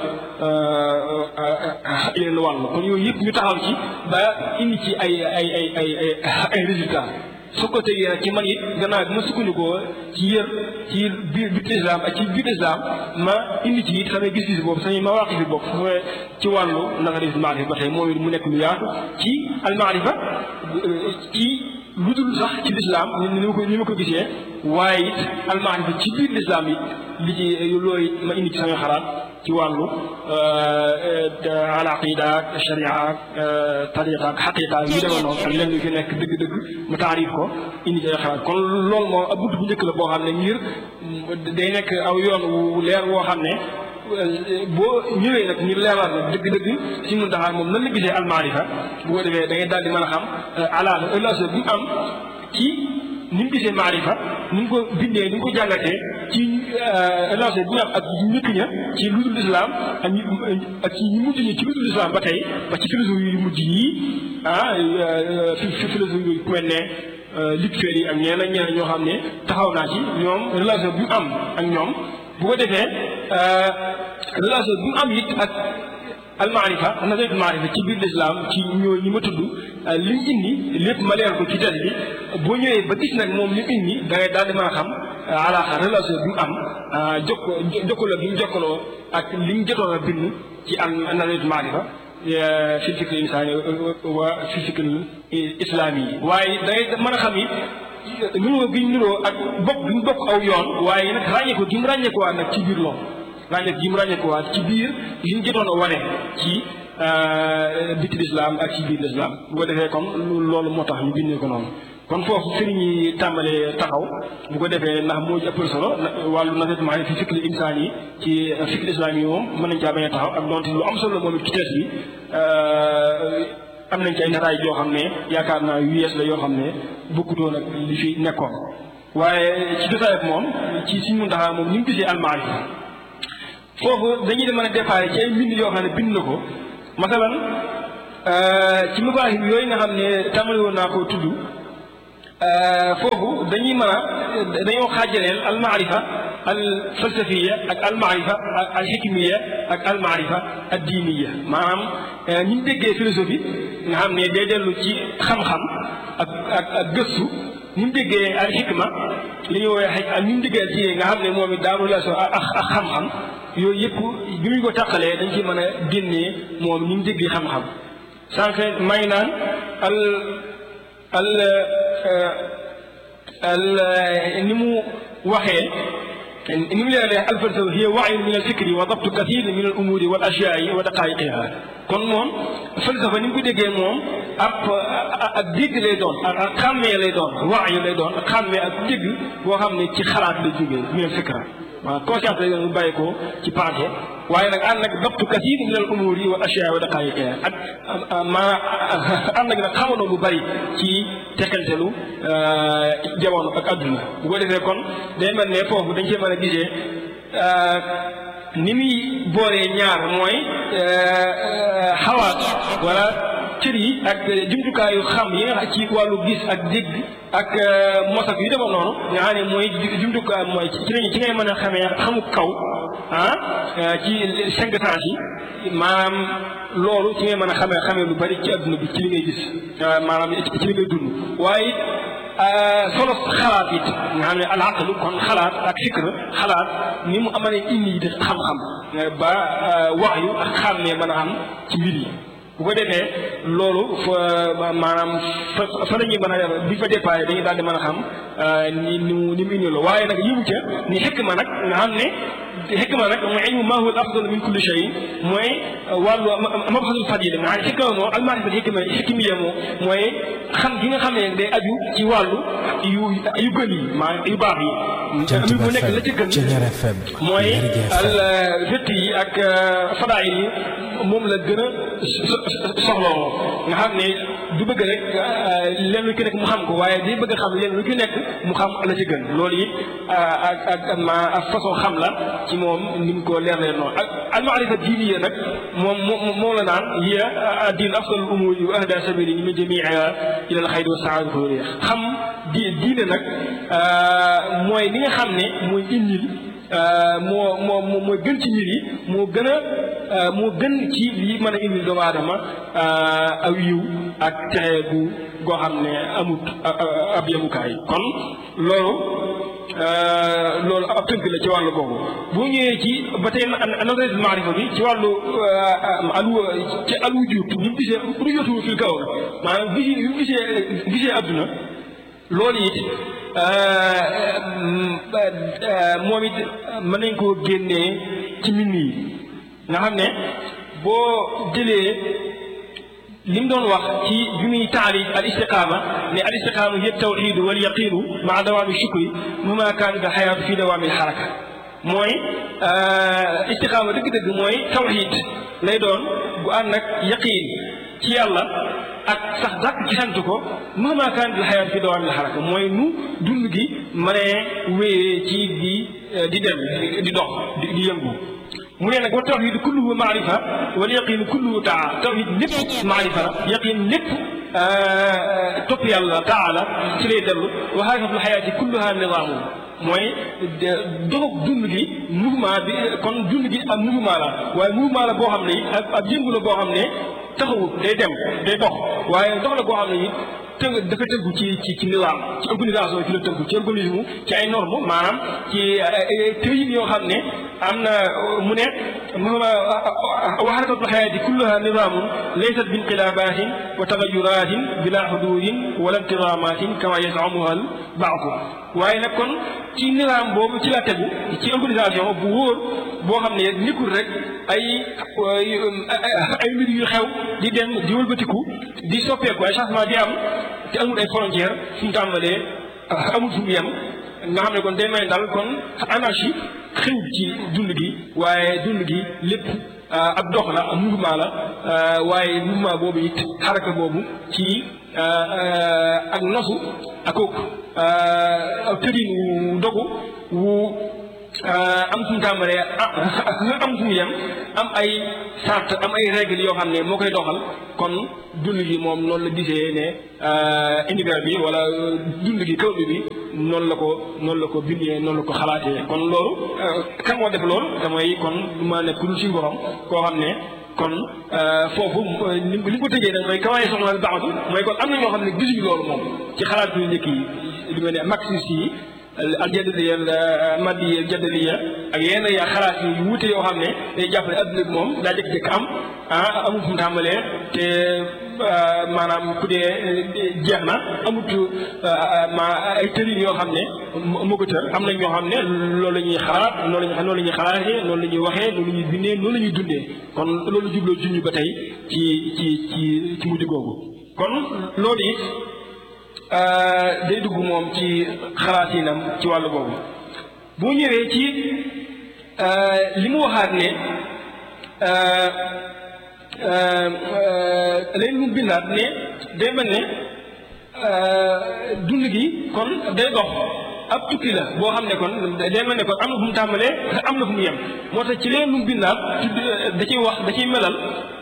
yeneen wàllu kon yooyu yëpp ñu taxaw ci ba indi ci ay ay ay ay ay ay résultats su ko tegee nag ci man it gannaaw bi ma sukkandikoo ci yër ci biir biir islam ak ci biir islam ma indi ci it samay gis-gis boobu samay mawaqif bi bopp ci wàllu nazariyatul maarifa ba tey moom it mu nekk lu yaatu ci almaarifa ci lu dul sax ci lislaam ni ma ko ni ma ko gisee waaye it almaarifa ci biir lislaam it li ci loolu it ma indi ci samay xalaat ci wàllu al aqida ak sharia ak tariqa ak xaqiqa yu demee noonu ak lenn yu fi nekk dëgg-dëgg mu taarif ko indi ci ay xalaat kon loolu moom ab bunt bu njëkk la boo xam ne ngir day nekk aw yoon wu leer woo xam ne boo ñëwee nag ñu leeral nag dëgg-dëgg si mun taxaar moom nan la gisee almaarifa bu ko defee da ngay daal di mën a xam alaala relation bi mu am ci ni mu gisee maarifa ni mu ko bindee ni mu ko jàngatee ci relation bi mu am ak ñëkk ña ci lu dul islam ak ñi ak ci ñi mujj ñi ci lu dul islam ba tey ba ci philosophie yu mujj yii ah fi philosophie yooyu ku mel ne Luc Ferry ak ñeneen ak ñeneen ñoo xam ne taxaw naa ci ñoom relation bi mu am ak ñoom bu ko defee relation bi mu am it ak almaarifa nazariyatul maarifa ci biir lislaam ci ñoo ñi ma tudd li mu indi lépp ma leer ko ci des bi boo ñëwee ba gis nag moom li mu indi da ngay daal di mën a xam alaaxa relation bi mu am jokko jokkaloo bi mu jokkaloo ak li mu jotoon a bind ci al nazariyatul maarifa fi fikri insaani wa fi fikri islaami yi waaye da ngay mën a xam it nuroo gi ñu nuroo ak bokk bi mu bokk aw yoon waaye nag ràññeeku gi mu ràññeekuwaat nag ci biir loolu ràññeeku gi mu ràññeekuwaat ci biir li ñu jotoon a wane ci biti lislaam ak ci biir lislaam bu ko defee comme loolu moo tax ñu bindee ko noonu kon foofu sëriñ yi tàmbalee taxaw bu ko defee ndax moo ci ëppal solo wàllu nasetement fi fikri insaan yi ci fikri islam yi moom mën nañ caa bañ a taxaw ak donte lu am solo moom it ci tees bi am nañ ci ay nataay yoo xam ne yaakaar naa yu yees la yoo xam ne bokkutoon ak li fi nekkoon waaye ci jotaay moom ci suñ mun taxaa moom ni mu gisee almaarifa foofu dañuy de mën a déparé ci ay mbind yoo xam ne bind na ko masalan ci mabaahib yooyu nga xam ne tàmbali woon naa koo tudd foofu dañuy mën a dañoo xaajaleel almaarifa al falsafiya ak almaarifa al xikmiya ak almaarifa ad diiniya maanaam ñi ñu déggee philosophie nga xam ne day dellu ci xam-xam ak ak ak gëstu ni mu déggee al xikma li ñuy woowee xaj ak ni mu déggee ci nga xam ne moom it daa relation ak ak xam-xam yooyu yëpp bi ñu ko tàqalee dañ ci mën a génnee moom ni mu déggee xam-xam sànq may naan al al al ni mu waxee ni mu leeralee alfalsafa hiya waayun min alfikri wa dabtu kathir min al umuri wal ashyaai wa daqaiqiha kon moom falsafa ni mu ko déggee moom ab ak dégg lay doon ak xàmmee lay doon waayu lay doon ak xàmmee ak dégg boo xam ne ci xalaat la jógee min al fikra waaw conscience lay doon mu bàyyi ko ci pensée waaye nag ànd ak dabtu kathir min al umuri wal ashyaai wa daqaiqiha ak ma ànd ak nag xamanoo lu bari ci tekkantelu jamono ak adduna bu ko defee kon day mel ne foofu dañ cee mën a gisee ni muy boolee ñaar mooy xawaat wala cër yi ak jumtukaayu xam yi nga xam ci wàllu gis ak dégg ak mosak yu demoon noonu nga xam ne mooy jumtukaay mooy ci lañu ci ngay mën a xamee xamu kaw ah ci cinq sens yi maanaam loolu ci ngay mën a xamee xamee lu bari ci adduna bi ci li ngay gis maanaam ci li ngay dund waaye solo xalaat it nga xam ne al aqlu kon xalaat ak fikr xalaat ni mu amalee indi di xam-xam ba wax yu ak xàmmee mën a am ci mbir yi bu ko defee loolu fa maanaam fa fa la ñuy mën a bi fa déparé dañuy daal di mën a xam ni ni mu ni mu indi la waaye nag yimu ca ni xikma nag nga xam ne xikma nag mooy ilmu maa huwa al afdal min kulli shay mooy wàllu mabhasul fadila nga xam ne xikma moom almaarifa xikma xikmiya moom mooy xam gi nga xam ne day aju ci wàllu yu yu gën yi maa yu baax yi mu nekk la ci gën mooy al vett yi ak fadaayil yi moom la gën a soxloo nga xam ne du bëgg rek leen lu ki nekk mu xam ko waaye day bëgg a xam leen lu ki nekk mu xam la ci gën loolu it ak ak ma ak façon xam la ci moom ni mu ko leer leen noonu ak almaarifa diiniya nag moom moom la naan hiya diin afdal umuri wa ahda sabili min jamiiha ila al xayri wa saadati wa xam di diine nag mooy li nga xam ne mooy indil moo moo moo gën ci mbir yi moo gën a moo gën ci li mën a indil doomu aadama aw yiw ak texe gu goo xam ne amut ab yemukaay kon loolu loolu ab tënk la ci wàllu boobu boo ñëwee ci ba tey nazariyatul maarifa bi ci wàllu alu ci al wujud ni mu gisee rujootu fil kaw maanaam gisi ni mu gisee gisee adduna loolu it moom it mën nañ koo génnee ci mbind yi nga xam ne boo jëlee li mu doon wax ci bi muy taarif al istiqaama ne al istiqaama hiya tawxiidu wal yaqiinu maa dawaami shukri mama kaanat al xayaatu fi dawaami al xaraka mooy istiqaama dëgg-dëgg mooy tawxiid lay doon bu ànd ak yaqiin ci yàlla ak sax dàkk ci sant ko mama kaanat al xayaatu fi dawaami al xaraka mooy nu dund gi mënee wéyee ci di di dem di dox di yëngu mu ne nag wa tawxiid kulluhu maarifa wal yaqiin kulluhu taa tawxiid lépp maarifa la yaqiin lépp topp yàlla taala ci lay dellu wa xaqiqatul xayaati kulluha nidaamu mooy doxog dund gi mouvement bi kon dund gi am mouvement la waaye mouvement la boo xam ne ab ab yëngu la boo xam ne taxawut day dem day dox waaye dox la boo xam ne it tënk dafa tënku ci ci ci nizaam ci organisation ci la tënku ci organisme ci ay normes maanaam ci tëyin yoo xam ne am na mu ne wa xarakatul xayaati kulluha nizaamun laysat bi inqilaabatin wa tagayuratin bila xuduudin wala intizaamatin kama yasamuha al baadu waaye nag kon ci nizaam boobu ci la tegu ci organisation bu wóor boo xam ne nekkul rek ay ay mbir yu xew di dem di wëlbatiku di soppeeku ay changement di am te amul ay frontière fu mu tàmbalee amul fu mu yem nga xam ne kon day may daal kon anarchie xëñ ci dund gi waaye dund gi lépp ab dox la mouvement la waaye mouvement boobu it xaraka boobu ci ak nosu ak ak tërin wu dogu wu am fu mu tàmbalee am fu mu yem am ay sart am ay règles yoo xam ne moo koy doxal kon dund gi moom noonu la gisee ne univers bi wala dund gi kaw bi noonu la ko noonu la ko bindee noonu la ko xalaatee kon loolu kan moo def loolu damay kon ma nekk lu suñu borom koo xam ne kon foofu li li ko tëjee nag mooy kawaay soxna baaxatu mooy kon am na ñoo xam ne gisuñu loolu moom ci xalaat yu njëkk yi lu mel ne marxiste yi aljadaliya maddiya jadaliya ak yenn ya xalaat yu wuute yoo xam ne day jàpp ne adduna bi moom daa jëkk-jëkk am ah amul fu mu tàmbalee te maanaam ku dee jeex na amut ma ay tërin yoo xam ne moo ko tër am na ñoo xam ne loolu la ñuy xalaat loolu la ñuy noonu la ñuy xalaatee noonu la ñuy waxee noonu la ñuy bindee noonu la ñuy dundee kon loolu jubloo junj ba tey ci ci ci ci mujj googu kon loolu it day dugg moom ci xalaatinam ci wàllu boobu bu ñëwee ci li mu waxaat ne léegi mu bindaat ne day mel ne dund gi kon day dox ab tukki la boo xam ne kon day mel ne kon am na fu mu tàmbalee am na fu mu yem moo tax ci leen lu mu bindaat da ciy wax da ciy melal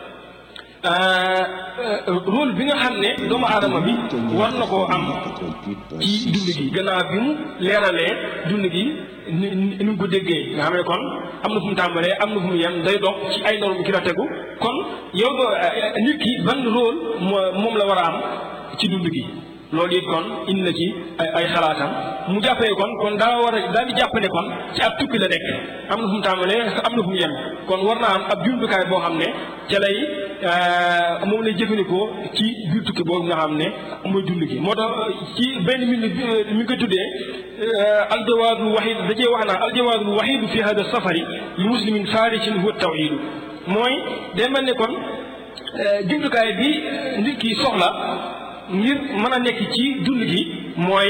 rôle bi nga xam ne doomu aadama bi war na koo am ci dund gi gannaaw bi mu leeralee dund gi ni ni mu ko déggee nga xam ne kon am na fu mu tàmbalee am na fu mu yem day dox ci ay normes ki la tegu kon yow do nit ki ban rôle moom la war a am ci dund gi loolu it kon indi na ci ay ay xalaatam mu jàppee kon kon daa war a daal di jàpp ne kon ci ab tukki la nekk am na fu mu tàmbalee am na fu mu yem kon war naa am ab jumtukaay boo xam ne ca lay moom lay jëfandikoo ci biir tukki boobu nga xam ne mooy dund gi moo tax ci benn mi mi ngi ko tuddee aljawaadul waxiid da cee wax naa aljawaadul waxiidu fi hada safari li muslimin faarisin huwa tawxiidu mooy day mel ne kon jumtukaay bi nit ki soxla ngir mën a nekk ci dund gi mooy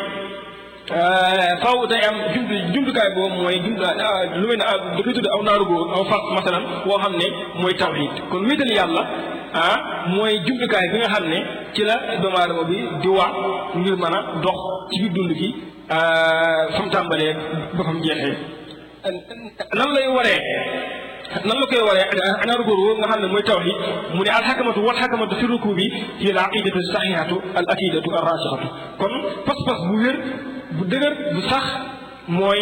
faw day am jumtu jumtukaay boobu mooy jumtu lu mel ne da koy tudd aw naaru góor aw fas masalan boo xam ne mooy tawxiid kon wéetal yàlla ah mooy jumtukaay bi nga xam ne ci la doomu aadama bi di wax ngir mën a dox ci biir dund gi fa mu tàmbalee ba fa mu jeexee nan lay waree nan la koy waree anaaru góor woo nga xam ne mooy tawxiid mu ne alxakamatu wal xakamatu fi ruku bi hiya al aqidatu saxiixatu al akidatu ar rasixatu kon pas-pas bu wér bu dëgër bu sax mooy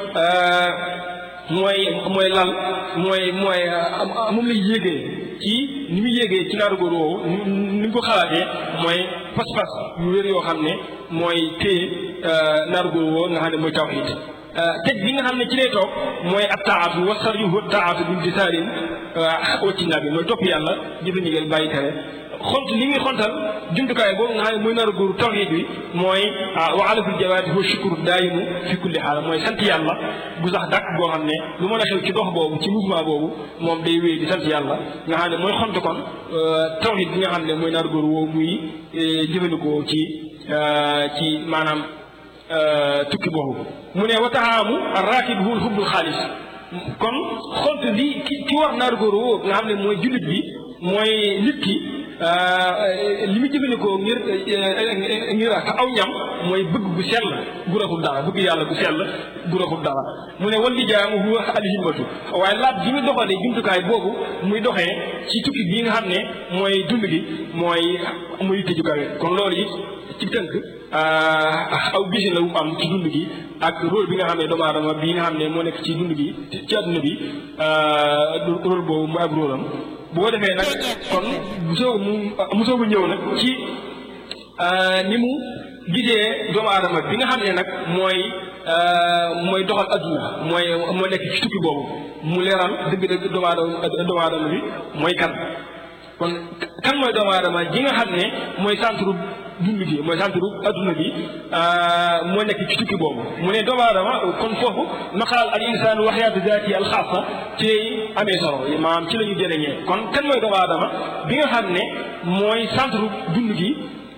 mooy mooy lal mooy mooy moom lay yéegee ci ni muy yéegee ci naaru góor woowu ni mu ko xalaatee mooy pas-pas yu wér yoo xam ne mooy téye naaru góor woowu nga xam ne mooy tawxiid teg bi nga xam ne ci lay toog mooy ab taatu wasar yu wët taatu bi di saarin wacci naa bi mooy topp yàlla jëfe ndigal bàyyi tere xont li muy xontal jumtukaay boobu nga xam ne mooy nar a góoru tawxiid bi mooy wa alaful jawaati huwa shukru daayimu fi kulli xaal mooy sant yàlla gu sax dàkk boo xam ne lu mën a xew ci dox boobu ci mouvement boobu moom day wéy di sant yàlla nga xam ne mooy xont kon tawxiid bi nga xam ne mooy nar a góor woowu muy jëfandikoo ci ci maanaam tukki boobu mu ne wa taxaamu raakib huwa hubbul xaalis kon xont li ki ki war naar góor woo nga xam ne mooy jullit bi mooy nit ki li mu jëfandikoo ngir ngir aw ñam mooy bëgg gu sell gu raxul dara bëgg yàlla gu sell gu raxul dara mu ne wal lijaamu huwa alhimmatu waaye laat bi mu doxalee jumtukaay boobu muy doxee ci tukki bii nga xam ne mooy dund gi mooy muy tëju kawe kon loolu it ci tënk aw gisin la wu am ci dund gi ak rôle bi nga xam ne doomu aadama bi nga xam ne moo nekk ci dund gi ci àdduna bi rôle boobu mu ak rôle am bu ko defee nag kon mu soog mu mu soog a ñëw nag ci ni mu gisee doomu aadama bi nga xam ne nag mooy mooy doxal adduna mooy moo nekk ci tukki boobu mu leeral dëgg-dëgg doomu aadama doomu aadama bi mooy kan kon kan mooy doomu aadama ji nga xam ne mooy centre dund gi mooy centre adduna bi moo nekk ci tukki boobu mu ne doomu aadama kon foofu maqaal al insaan wa xayaatu zaati al xaasa ci lay amee solo maanaam ci la ñu jëriñee kon kan mooy doomu aadama bi nga xam ne mooy centre dund gi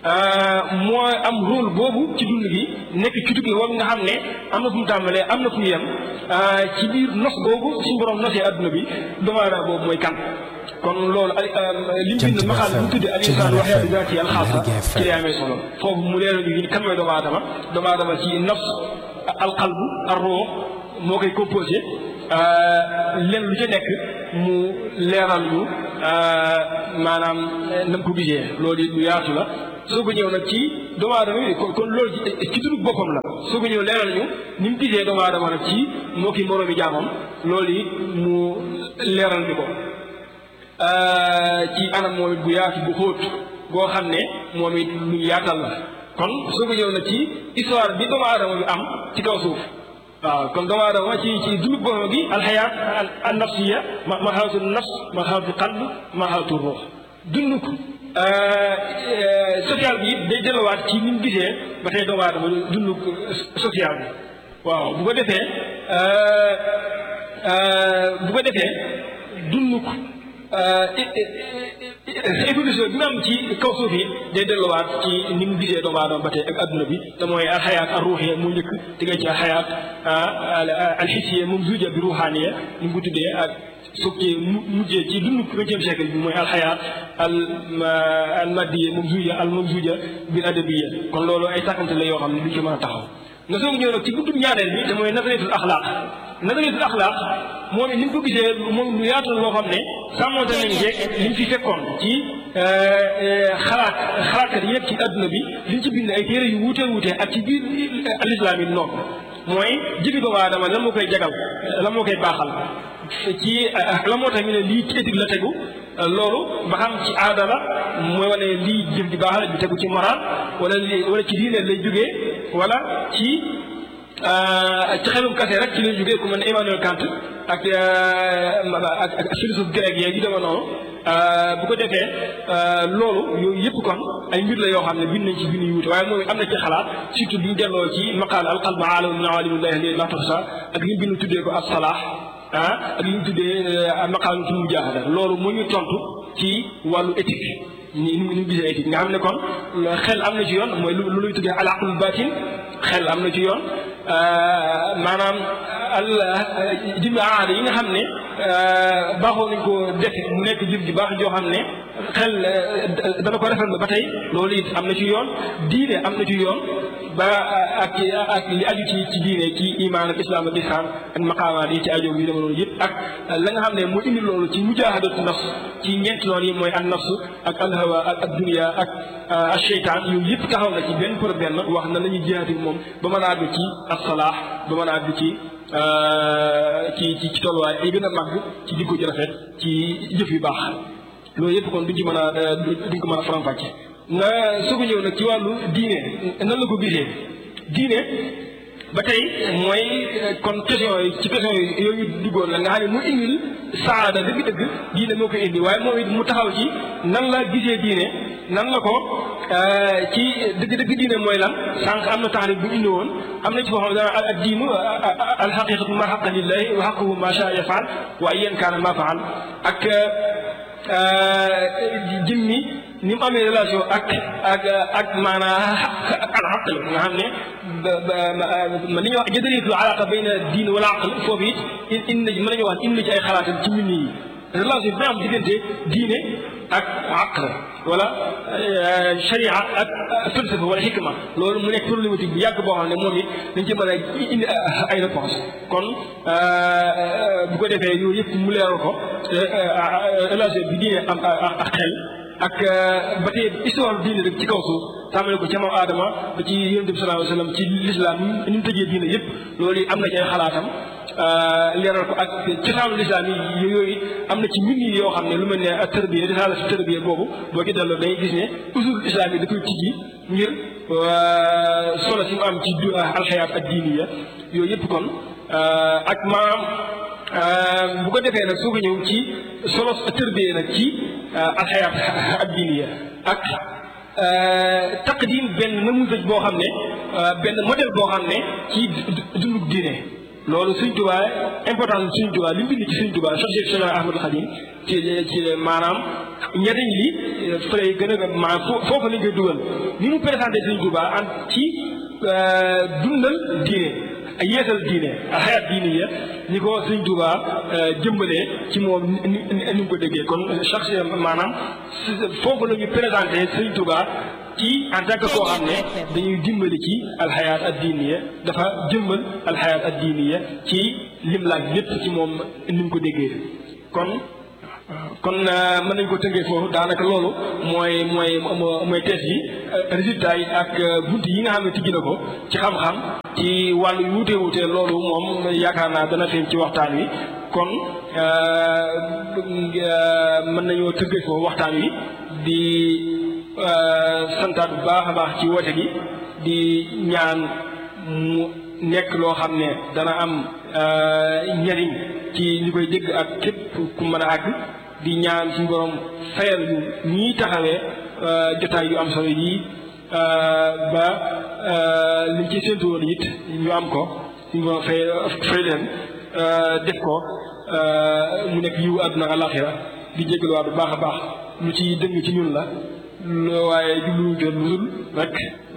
moo am rôle boobu ci dund gi nekk ci tukki boobu nga xam ne am na fu mu tàmbalee am na fu mu yem ci biir nos boobu suñu borom nosee adduna bi doomu aadama boobu mooy kan kon loolu li mu bind maxaal bi mu tuddee al insaan wa hayaatu zaati al xaasa ci lay amee solo foofu mu leeral ñu kan mooy doomu aadama doomu aadama ci nafs al qalbu ar ruux moo koy composé len lu ca nekk mu leeral ñu maanaam na mu ko gisee loolu it lu yaatu la soo ko ñëw nag ci doomu aadama yi kon loolu ci dundu boppam la soo ko ñëw leeral ñu ni mu gisee doomu aadama nag ci moo ki moroomi jaamam loolu it mu leeral ñu ko ci anam moom it bu yaatu bu xóot boo xam ne moom it lu yaatal la kon soo ko ñëw nag ci histoire bi doomu aadama bi am ci kaw suuf waaw kon doomu aadama ci ci dundu boppam gi alxayaat an nafsiya marxalatu nafs marxalatu qalb marxalatu ruux dund ko social bi day delluwaat ci ni mu gisee ba tey doomu aadama dund social bi waaw bu ko defee bu ko defee dund ko évolution bi mu am ci kaw suuf yi day delluwaat ci ni mu gisee doomu aadama ba tey ak adduna bi te mooy alxayaat al ruuxiya mu njëkk diggante ci alxayaat alxisiya moom zuuja bi ruuxaaniya ni mu ko tuddee ak soog ci mujjee ci dund vingtième siècle bi mooy alxayaat al al maddiya moom zuuja al moom zuuja bil adabiya kon loolu ay sàkkante la yoo xam ne duñ ci mën a taxaw nga soog ñëw nag ci guddum ñaareel bi te mooy nazariyatul axlaaq nazariyatul axlaaq moom it ni mu ko gisee moom lu yaatu loo xam ne sàmmonte nañ jeeg li mu fi fekkoon ci xalaat xalaatkat yëpp ci adduna bi liñ ci bind ay téere yu wuute wuute ak ci biir alislaam yi noonu mooy jëfi doomu aadama lan moo koy jagal lan moo koy baaxal ci la moo tax ñu ne lii ci éthique la tegu loolu ba xam ci aada la mooy wane lii jëf di baax la di tegu ci moral wala li wala ci diine lay jógee wala ci ci xelum kase rek ci lay jógee ku mel ne Emmanuel Kant ak ak ak philosophe grec yeeg yu dema noonu bu ko defee loolu yooyu yëpp kon ay mbir la yoo xam ne bind nañ ci bind yu wuute waaye moom am na ci xalaat surtout bi ñu delloo ci maqaal alqalb aalamu min awalimillahi li la tuxsa ak li mu bind tuddee ko as salaax ah ak li ñu tuddee maqaam ci mujaahada loolu mu ñu tontu ci wàllu éthique ni ni mu gisee éthique nga xam ne kon xel am na ci yoon mooy lu luy tuddee al aqlul batin xel am na ci yoon maanaam al jëmmi aada yi nga xam ne baaxoo nañ ko def mu nekk jëf ji baax joo xam ne xel dana ko rafetlu ba tey loolu it am na ci yoon diine am na ci yoon ba ak ak li aju ci ci diine ci imaan ak islam ak isaan ak maqaamaat yi ci aju yu dema noonu yëpp ak la nga xam ne moo indi loolu ci mujaahadatu nafs ci ñeenti noonu yi mooy an nafs ak alhawa ak ak dunia ak ak cheytaan yooyu yëpp taxaw na ci benn pour benn wax na la ñuy jihaati moom ba mën a àgg ci as-salaax ba mën a àgg ci ci ci ci tolluwaay ay gën a màgg ci jikko ji rafet ci jëf yu baax loolu yëpp kon duñ ci mën a duñ ko mën a faram-fàcce nga soog a ñëw nag ci wàllu diine nan la ko gisee diine ba tey mooy kon question yi ci question yi yooyu duggoon la nga xam ne mu indil saada dëgg-dëgg diine moo koy indi waaye moom it mu taxaw ci nan la gisee diine nan la ko ci dëgg-dëgg diine mooy lan sànq am na taxrib bu indi woon am na ci foo xam ne dana ak diinu alxaqiqatu ma xaqa lillahi wa xaquhu ma shaa yafaal wa ayyan kaana ma faal ak jëmmi ni mu amee relation ak ak ak maanaa al aql nga xam ne ma li ñuy wax jadalitul alaqa bayna diin wala aql foofu it indi mën nañu wax indi ci ay xalaatam ci mbir yi relation bi am diggante diine ak aql wala sharia ak falsafa wala xikma loolu mu nekk problématique bu yàgg boo xam ne moom it dañ ci mën a indi ay réponse kon bu ko defee yooyu yëpp mu leeral ko relation bi diine am ak xel ak ba tey histoire diine rek ci kaw suuf tàmbale ko ca maam Adama ba ci yonent bi sallallahu alayhi wa sallam ci lislaam ni mu tëjee diine yëpp loolu am na ci ay xalaatam leeral ko ak cosaanu lislaam yi yooyu am na ci mbind yoo xam ne lu mel ne tërbiya risaala si tërbiya boobu boo ci delloo day gis ne usul islam yi da koy tijji ngir solo si mu am ci alxayaat ak diiniya yooyu yëpp kon ak maanaam bu ko defee nag soo ko ñëw ci solo tërbiya nag ci alxayaat ak diiniya ak taqdim benn namusaj boo xam ne benn modèle boo xam ne ci dundug diine loolu Sëñ Tuubaa importance Sëñ Tuubaa li mu bind ci Sëñ Tuubaa Cheikh Cheikh Ahmadul Xadim ci ci maanaam njariñ li fa lay gën a maanaam foofu lañ koy dugal ni mu présenté Sëriñ Tuubaa an ci dundal diine ak yeesal diine ak xayaat diine ya ni ko Sëriñ Tuubaa jëmbalee ci moom ni ni mu ko déggee kon chaque maanaam foofu la ñu présenté Sëriñ Tuubaa ci en tant que koo xam ne dañuy dimbali ci alxayaat ad diiniya dafa jëmbal alxayaat ad diiniya ci lim laaj lépp ci moom ni mu ko déggee kon kon mën nañ ko tënkee foofu daanaka loolu mooy mooy mooy thèse yi résultat yi ak bunt yi nga xam ne tijji na ko ci xam-xam ci wàllu yu wuute wuute loolu moom yaakaar naa dana feeñ ci waxtaan wi kon mën nañoo tënkee foofu waxtaan wi di santaat bu baax a baax ci woote gi di ñaan mu nekk loo xam ne dana am njariñ ci li koy dégg ak képp ku mën a àgg di ñaan suñu borom fayal ñu ñii taxawee jotaay yu am solo yii ba liñ ci séntu woon it ñu am ko suñu borom fay fay leen def ko mu nekk yiw àdduna alaxira di jégaluwaat bu baax a baax lu ci dëng ci ñun la waaye jubluwuñ ko lu dul rek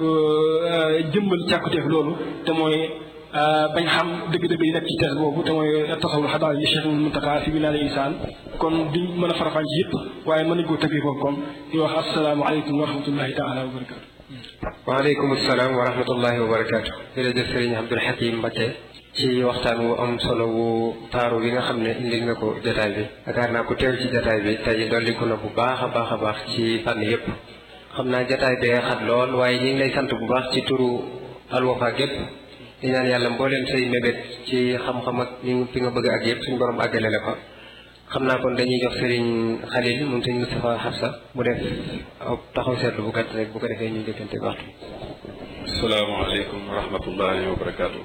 jëmbal càkkuteef loolu te mooy bañ xam dëgg-dëgg yi nekk ci tees boobu te mooy tasawul xadaar yi Cheikh Muntaxa fi bilaal insaan kon duñ mën a farafaan ci yëpp waaye mën nañ koo tëggee foofu comme di wax asalaamaaleykum wa rahmatullahi taala wa barakaatu. waaleykum salaam wa rahmatullahi wa barakaatu. jërëjëf sëriñ Abdul Hakim Mbacké ci waxtaan wu am solo wu taaru bi nga xam ne indil nga ko jotaay bi yaakaar naa ko teew ci jotaay bi tey dolliku na bu baax a baax a baax ci fànn yëpp xam naa jotaay bee xat lool waaye ñu ngi lay sant bu baax ci turu Al Wafa gépp di ñaan yàlla mbooleem say mébét ci xam-xam ak ni fi nga bëgg ak yëpp suñu borom àggale la ko xam naa kon dañuy jox sëriñ Xalil moom sëriñ Moustapha Xafsa mu def taxaw seetlu bu gàtt rek bu ko defee ñu jëkkante waxtu asalaamaaleykum wa rahmatullahi wa barakaatu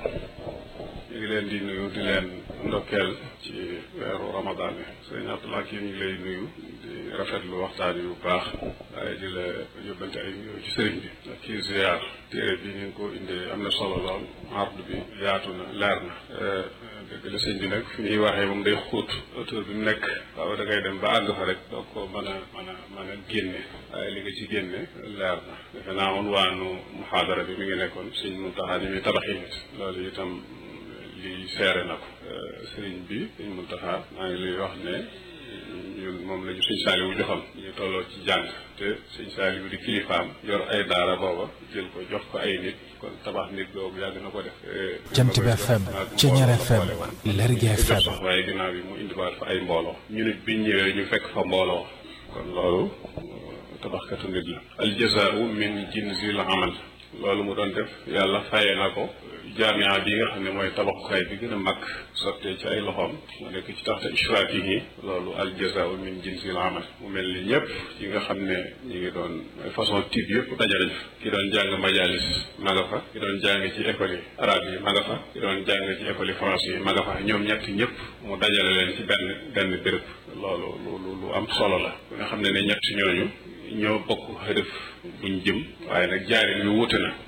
ñu ngi leen di nuyu di leen ndokkeel ci weeru ramadan bi sëriñ Abdoulaye kii ñu ngi lay nuyu di rafetlu waxtaan yu baax waaye di la yóbbante ay nuyoo ci sëriñ bi ak kii ziar téere bi ni nga ko indee am na solo lool ard bi yaatu na leer na dëgg la sëñ bi nag fi ñuy waxee moom day xóot auteur bi mu nekk waaw da ngay dem ba àgg fa rek doo ko mën a mën a mën a génne waaye li nga ci génne leer na defe naa woon waanu muxaadara bi mi ngi nekkoon sëñ Muntaxa ni muy tabaxi nit loolu itam li seere na ko sëriñ bi sëñ Muntaxa maa ngi lay wax ne ñun moom la ñu sëñ Saaliwu joxoon ñu tolloo ci jàng te sëñ Saaliwu di kilifaam yor ay daara booba jël ko jox ko ay nit kon tabax nit boobu yàgg na ko def Jant bi FM Ceñeer FM Lergui FM sax waaye ginnaaw bi mu indiwaat fa ay mbooloo ñu nit biñ ñëwee ñu fekk fa mbooloo kon loolu tabaxkatu nit la al jazaau min jinsil amal loolu mu doon def yàlla fayee na ko jaamia bi nga xam ne mooy tabaxukaay bi gën a mag sottee ci ay loxoom mu nekk ci taxta ishraatihi loolu al jazaau min jinsil amal mu mel ni ñëpp yi nga xam ne ñi ngi doon façon type yëpp dajale fa ki doon jàng majalis ma nga fa ki doon jàng ci école yi arabe yi ma nga fa ki doon jàng ci école yi français yi ma nga fa ñoom ñett ñëpp mu dajale leen ci benn benn béréb loolu lu lu am solo la nga xam ne ne ñett ñooñu ñoo bokk xërëf buñ jëm waaye nag jaarin yu wuute na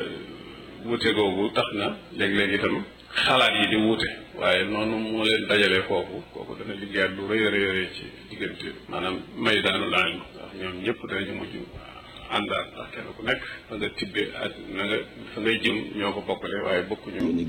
wuute googu tax na léeg-léeg itam xalaat yi di wuute waaye noonu moo leen dajalee foofu kooku dana liggéeyaat lu rëy a rëy rëy ci diggante maanaam may daanu laan ndax ñoom ñëpp danañu mujj àndaat ndax kenn ku nekk fa nga tibbee ak na nga fa ngay jëm ñoo ko bokkale waaye bokkuñu ñu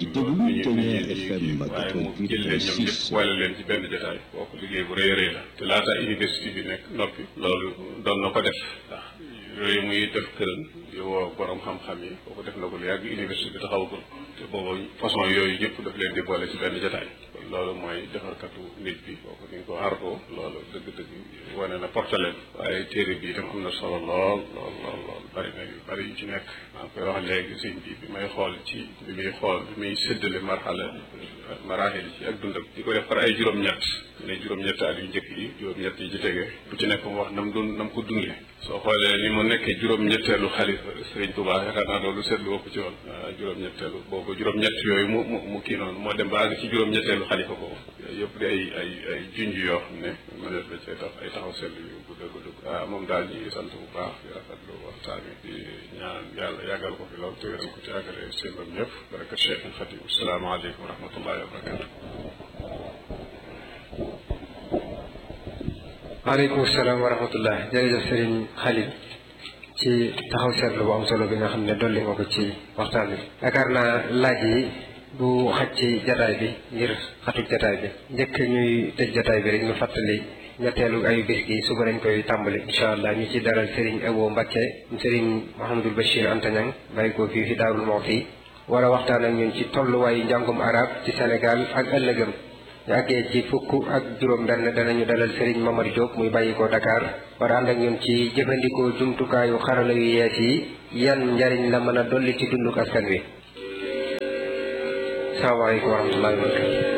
ñu waaye mu jël leen ñoom ñëpp boole leen ci benn jotaay kooku liggéey bu rëy a rëy la te laata université bi nekk noppi loolu doon na ko def ndax yooyu muy def këram di woo borom xam-xam yi kooku def na ko lu yàgg université bi taxawagul te boobu façon yooyu yëpp daf leen di boole ci benn jotaay kon loolu mooy defarkatu nit bi kooku ni nga ko artoo loolu dëgg-dëgg wane na portaleen waaye téere bi itam am na solo lool lool lool lool bari na yu bari yu ci nekk maa ngi koy wax léegi sëñ bi bi may xool ci bi muy xool bi muy séddale marxala maraaxil ci ak dundam di ko def par ay juróom-ñett ne juróom-ñett at yu njëkk yi juróom-ñett yi ci tege bu ci nekk mu wax nam dund nam ko dundee soo xoolee ni mu nekkee juróom-ñetteelu xalifa sëriñ Tuubaa yaakaar naa loolu seetlu woo ko ci woon juróom-ñetteelu boobu juróom-ñett yooyu mu mu mu kii noonu moo dem ba àgg ci juróom-ñetteelu xalifa boobu yooyu yëpp di ay ay ay junj yoo xam ne mënees la cee tax ay taxaw seetlu yu gudd gudd waaw moom daal ñu ngi sant bu baax di rafetlu waxtaan wi di ñaan yàlla yàggal ko fi lool te wéral ko ci àggale seenam ñëpp baraka Cheikh Khadim asalaamaaleykum wa rahmatullahi wa barakatu waaleykum salaam wa rahmatullah jërëjëf sëriñ Khalil ci taxaw seetlu bu am solo bi nga xam ne dolli nga ko ci waxtaan bi yaakaar naa laaj yi bu xaj ci jataay bi ngir xatuk jataay bi njëkk ñuy tëj jataay bi rek ñu fàttali ñetteelu ayu bis gi suba lañ koy tàmbali incha allah ñu ci daral Serigne Abo Mbacke Serigne Mouhamadul Bachir Antañang bàyyi ko fii fi Daarul Muxti war a waxtaan ak ñun ci tolluwaayu njàngum arab ci Sénégal ak ëllëgëm ñu àggee ci fukk ak juróom benn danañu dalal Serigne Mamar Diop muy bàyyi ko Dakar war a ànd ak ñun ci jëfandikoo jumtukaayu xarala yu yees yi yan njariñ la mën a dolli ci dunduk askan wi salaamaaleykum wa rahmatullahi wa barakatu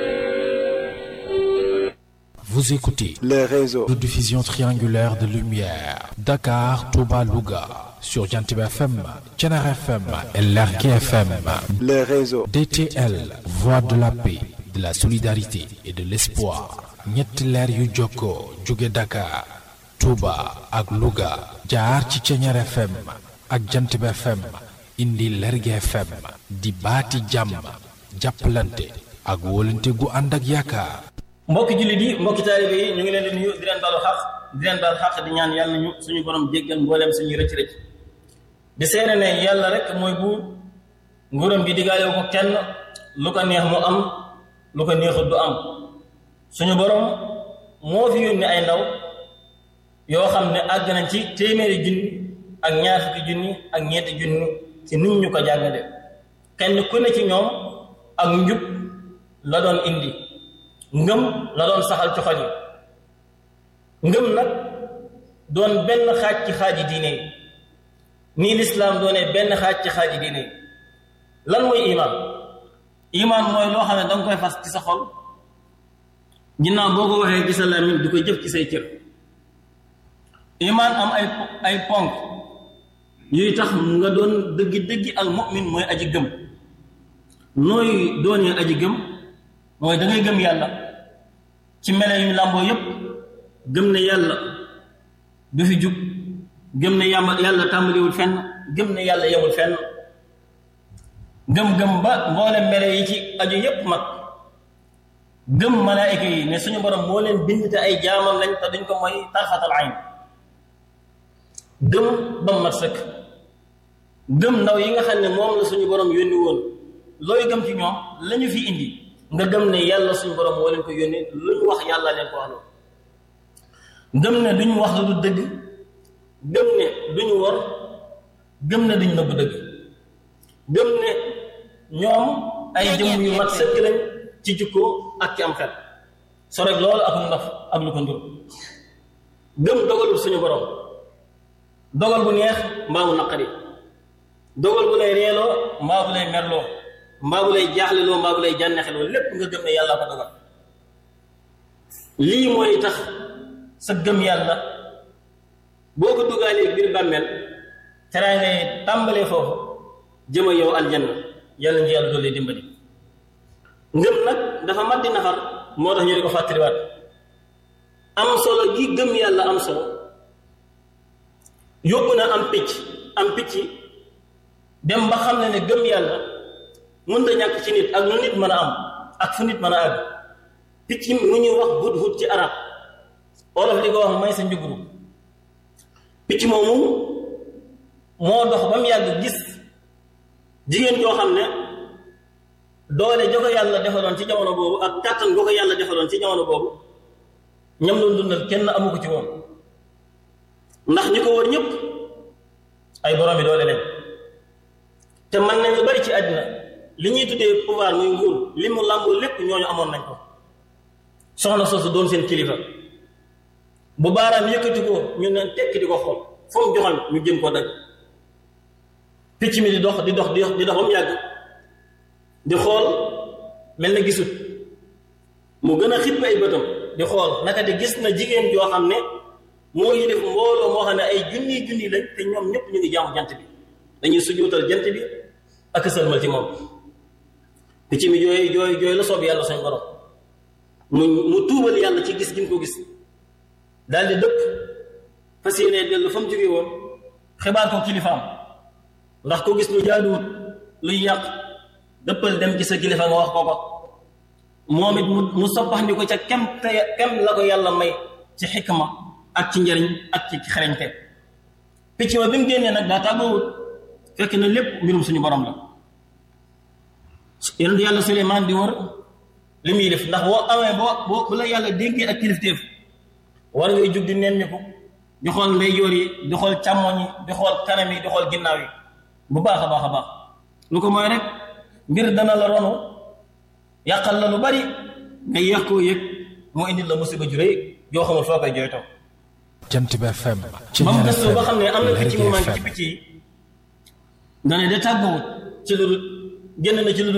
Vous écoutez les réseaux de diffusion triangulaire de lumière Dakar, Touba, Louga sur Jantiba FM, Thiénaba FM et Lergui FM. les réseaux DTL, voix de la paix, de la solidarité et de l'espoir. ñetti leer yu jokkoo jóge Dakar, Touba ak Louga jaar ci Thiénaba FM ak Jantiba FM indi Lergui FM di baati jàmm jàppalante ak wóolante gu ànd ak yaakaar. mbokki jullit yi mbokki taalibe yi ñu ngi leen di nuyu di leen baalu xaq di leen baal xaq di ñaan yàlla ñu suñu borom jéggal mbooleem suñuy rëcc rëcc di seere ne yàlla rek mooy buur nguuram gi diggaalewu ko kenn lu ko neex mu am lu ko neexut du am suñu borom moo fi yónni ay ndaw yoo xam ne àgg nañ ci téeméeri junni ak ñaar fukki junni ak ñeenti junni ci nit ñu ko jàngale kenn ku ne ci ñoom ak njub la doon indi ngëm la doon saxal ci xol yi ngëm nag doon benn xaaj ci xaaji diine yi nii lislaam doonee benn xaaj ci xaaji diine yi lan mooy imaan imaan mooy loo xam ne danga koy fas ci sa xol ginnaaw boo ko waxee ci sa làmmiñ di ko jëf ci say cër imaan am ay ay ponk yuy tax nga doon dëggi dëggi al mu'min mooy aji gëm nooy doonee aji gëm mooy da ngay gëm yàlla ci mele yu làmboo yépp gëm ne yàlla du fi jug gëm ne yàlla yàlla tàmbaliwul fenn gëm ne yàlla yemul fenn gëm-gëm ba mboolem mele yi ci aju yépp mag gëm malaayika yi ne suñu borom moo leen bind te ay jaamam lañ te duñ ko mooy tarfatal ayn gëm ba mat sëkk gëm ndaw yi nga xam ne moom la suñu borom yónni woon looy gëm ci ñoom lañu fi indi nga gëm ne yàlla suñu borom moo leen ko yónni lu ñu wax yàlla leen ko wax loolu gëm ne duñu wax lu du dëgg gëm ne duñu wor gëm ne duñu nëbb dëgg gëm ne ñoom ay jëmm yu mat sëkk lañ ci jikko ak ci am xel so rek loolu ak ndaf ak lu ko ndur gëm dogalul suñu borom dogal bu neex mbaa mu naqari dogal bu lay reeloo mbaa bu lay merloo mbaa bu lay jaaxleloo mbaa bu lay jànnexeloo lépp nga gëm ne yàlla ko dogal lii mooy tax sa gëm yàlla boo ko dugaalee biir bàmmeel teraa ngay tàmbalee foofu jëma yow aljanna yàlla ñu yàlla doole dimbali ngëm nag dafa mat di nafar moo tax ñu di ko fàttaliwaat am solo gi gëm yàlla am solo yóbbu na am picc am picc dem ba xam ne ne gëm yàlla mënta ñàkk ci nit ak lu nit mën a am ak fu nit mën a àgg picc mu ñuy wax hut hut ci arab olof di ko wax may sa njuguru picc moomu moo dox ba mu yàgg gis jigéen joo xam ne doole jo ko yàlla defaloon ci jamono boobu ak kàttan goo ko yàlla defaloon ci jamono boobu ñam doon dundal kenn amu ko ci woon ndax ñi ko wër ñëpp ay borom bi doole leen te mën nañ lu bari ci àddina li ñuy tuddee pouvoir muy nguur li mu làmboo lépp ñooñu amoon nañ ko soxna soosu doon seen kilifa bu baaraam yëkkati ko ñu ne tekk di ko xool fu mu joxal ñu jëm koo dagg picc mi di dox di dox di dox di dox ba mu yàgg di xool mel na gisut mu gën a xippi ay bëtam di xool naka di gis na jigéen joo xam ne moo yi def mbooloo moo xam ne ay junni junni lañ te ñoom ñëpp ñu ngi jaamu jant bi dañuy sujjóotal jant bi ak sëlmal ci moom picc mi jooy jooy jooy la soob yàlla suñ borom mu mu tuubal yàlla ci gis gi mu ko gis daal di dëpp fas yéene dellu fa mu jóge woon xibaar ko kilifaam ndax ko gis lu jaaduwut luy yàq dëppal dem ci sa kilifa nga wax ko ko moom it mu mu soppax ndi ko ca kem te kem la ko yàlla may ci xikma ak ci njariñ ak ci xereñte picc ma bi mu génnee nag daa tàggoowut fekk na lépp mbirum suñu borom la yonent yàlla Suleymaan di wër li muy def ndax boo amee boo boo bu la yàlla dénkee ak kilifteef war ngay jug di nemmiku di xool ndeyjoor yi di xool càmmoñ yi di xool kanam yi di xool ginnaaw yi bu baax a baax a baax lu ko mooy rek mbir dana la ronu yàqal la lu bari nga yéex koo yëg moo indil la musiba ju rëy yoo xamul foo koy jooytoo jant bi FM ba mu gëstoo ba xam ne am na picc mu manqué ci picc yi nga ne de tàggoowut ci lu génn na ci lu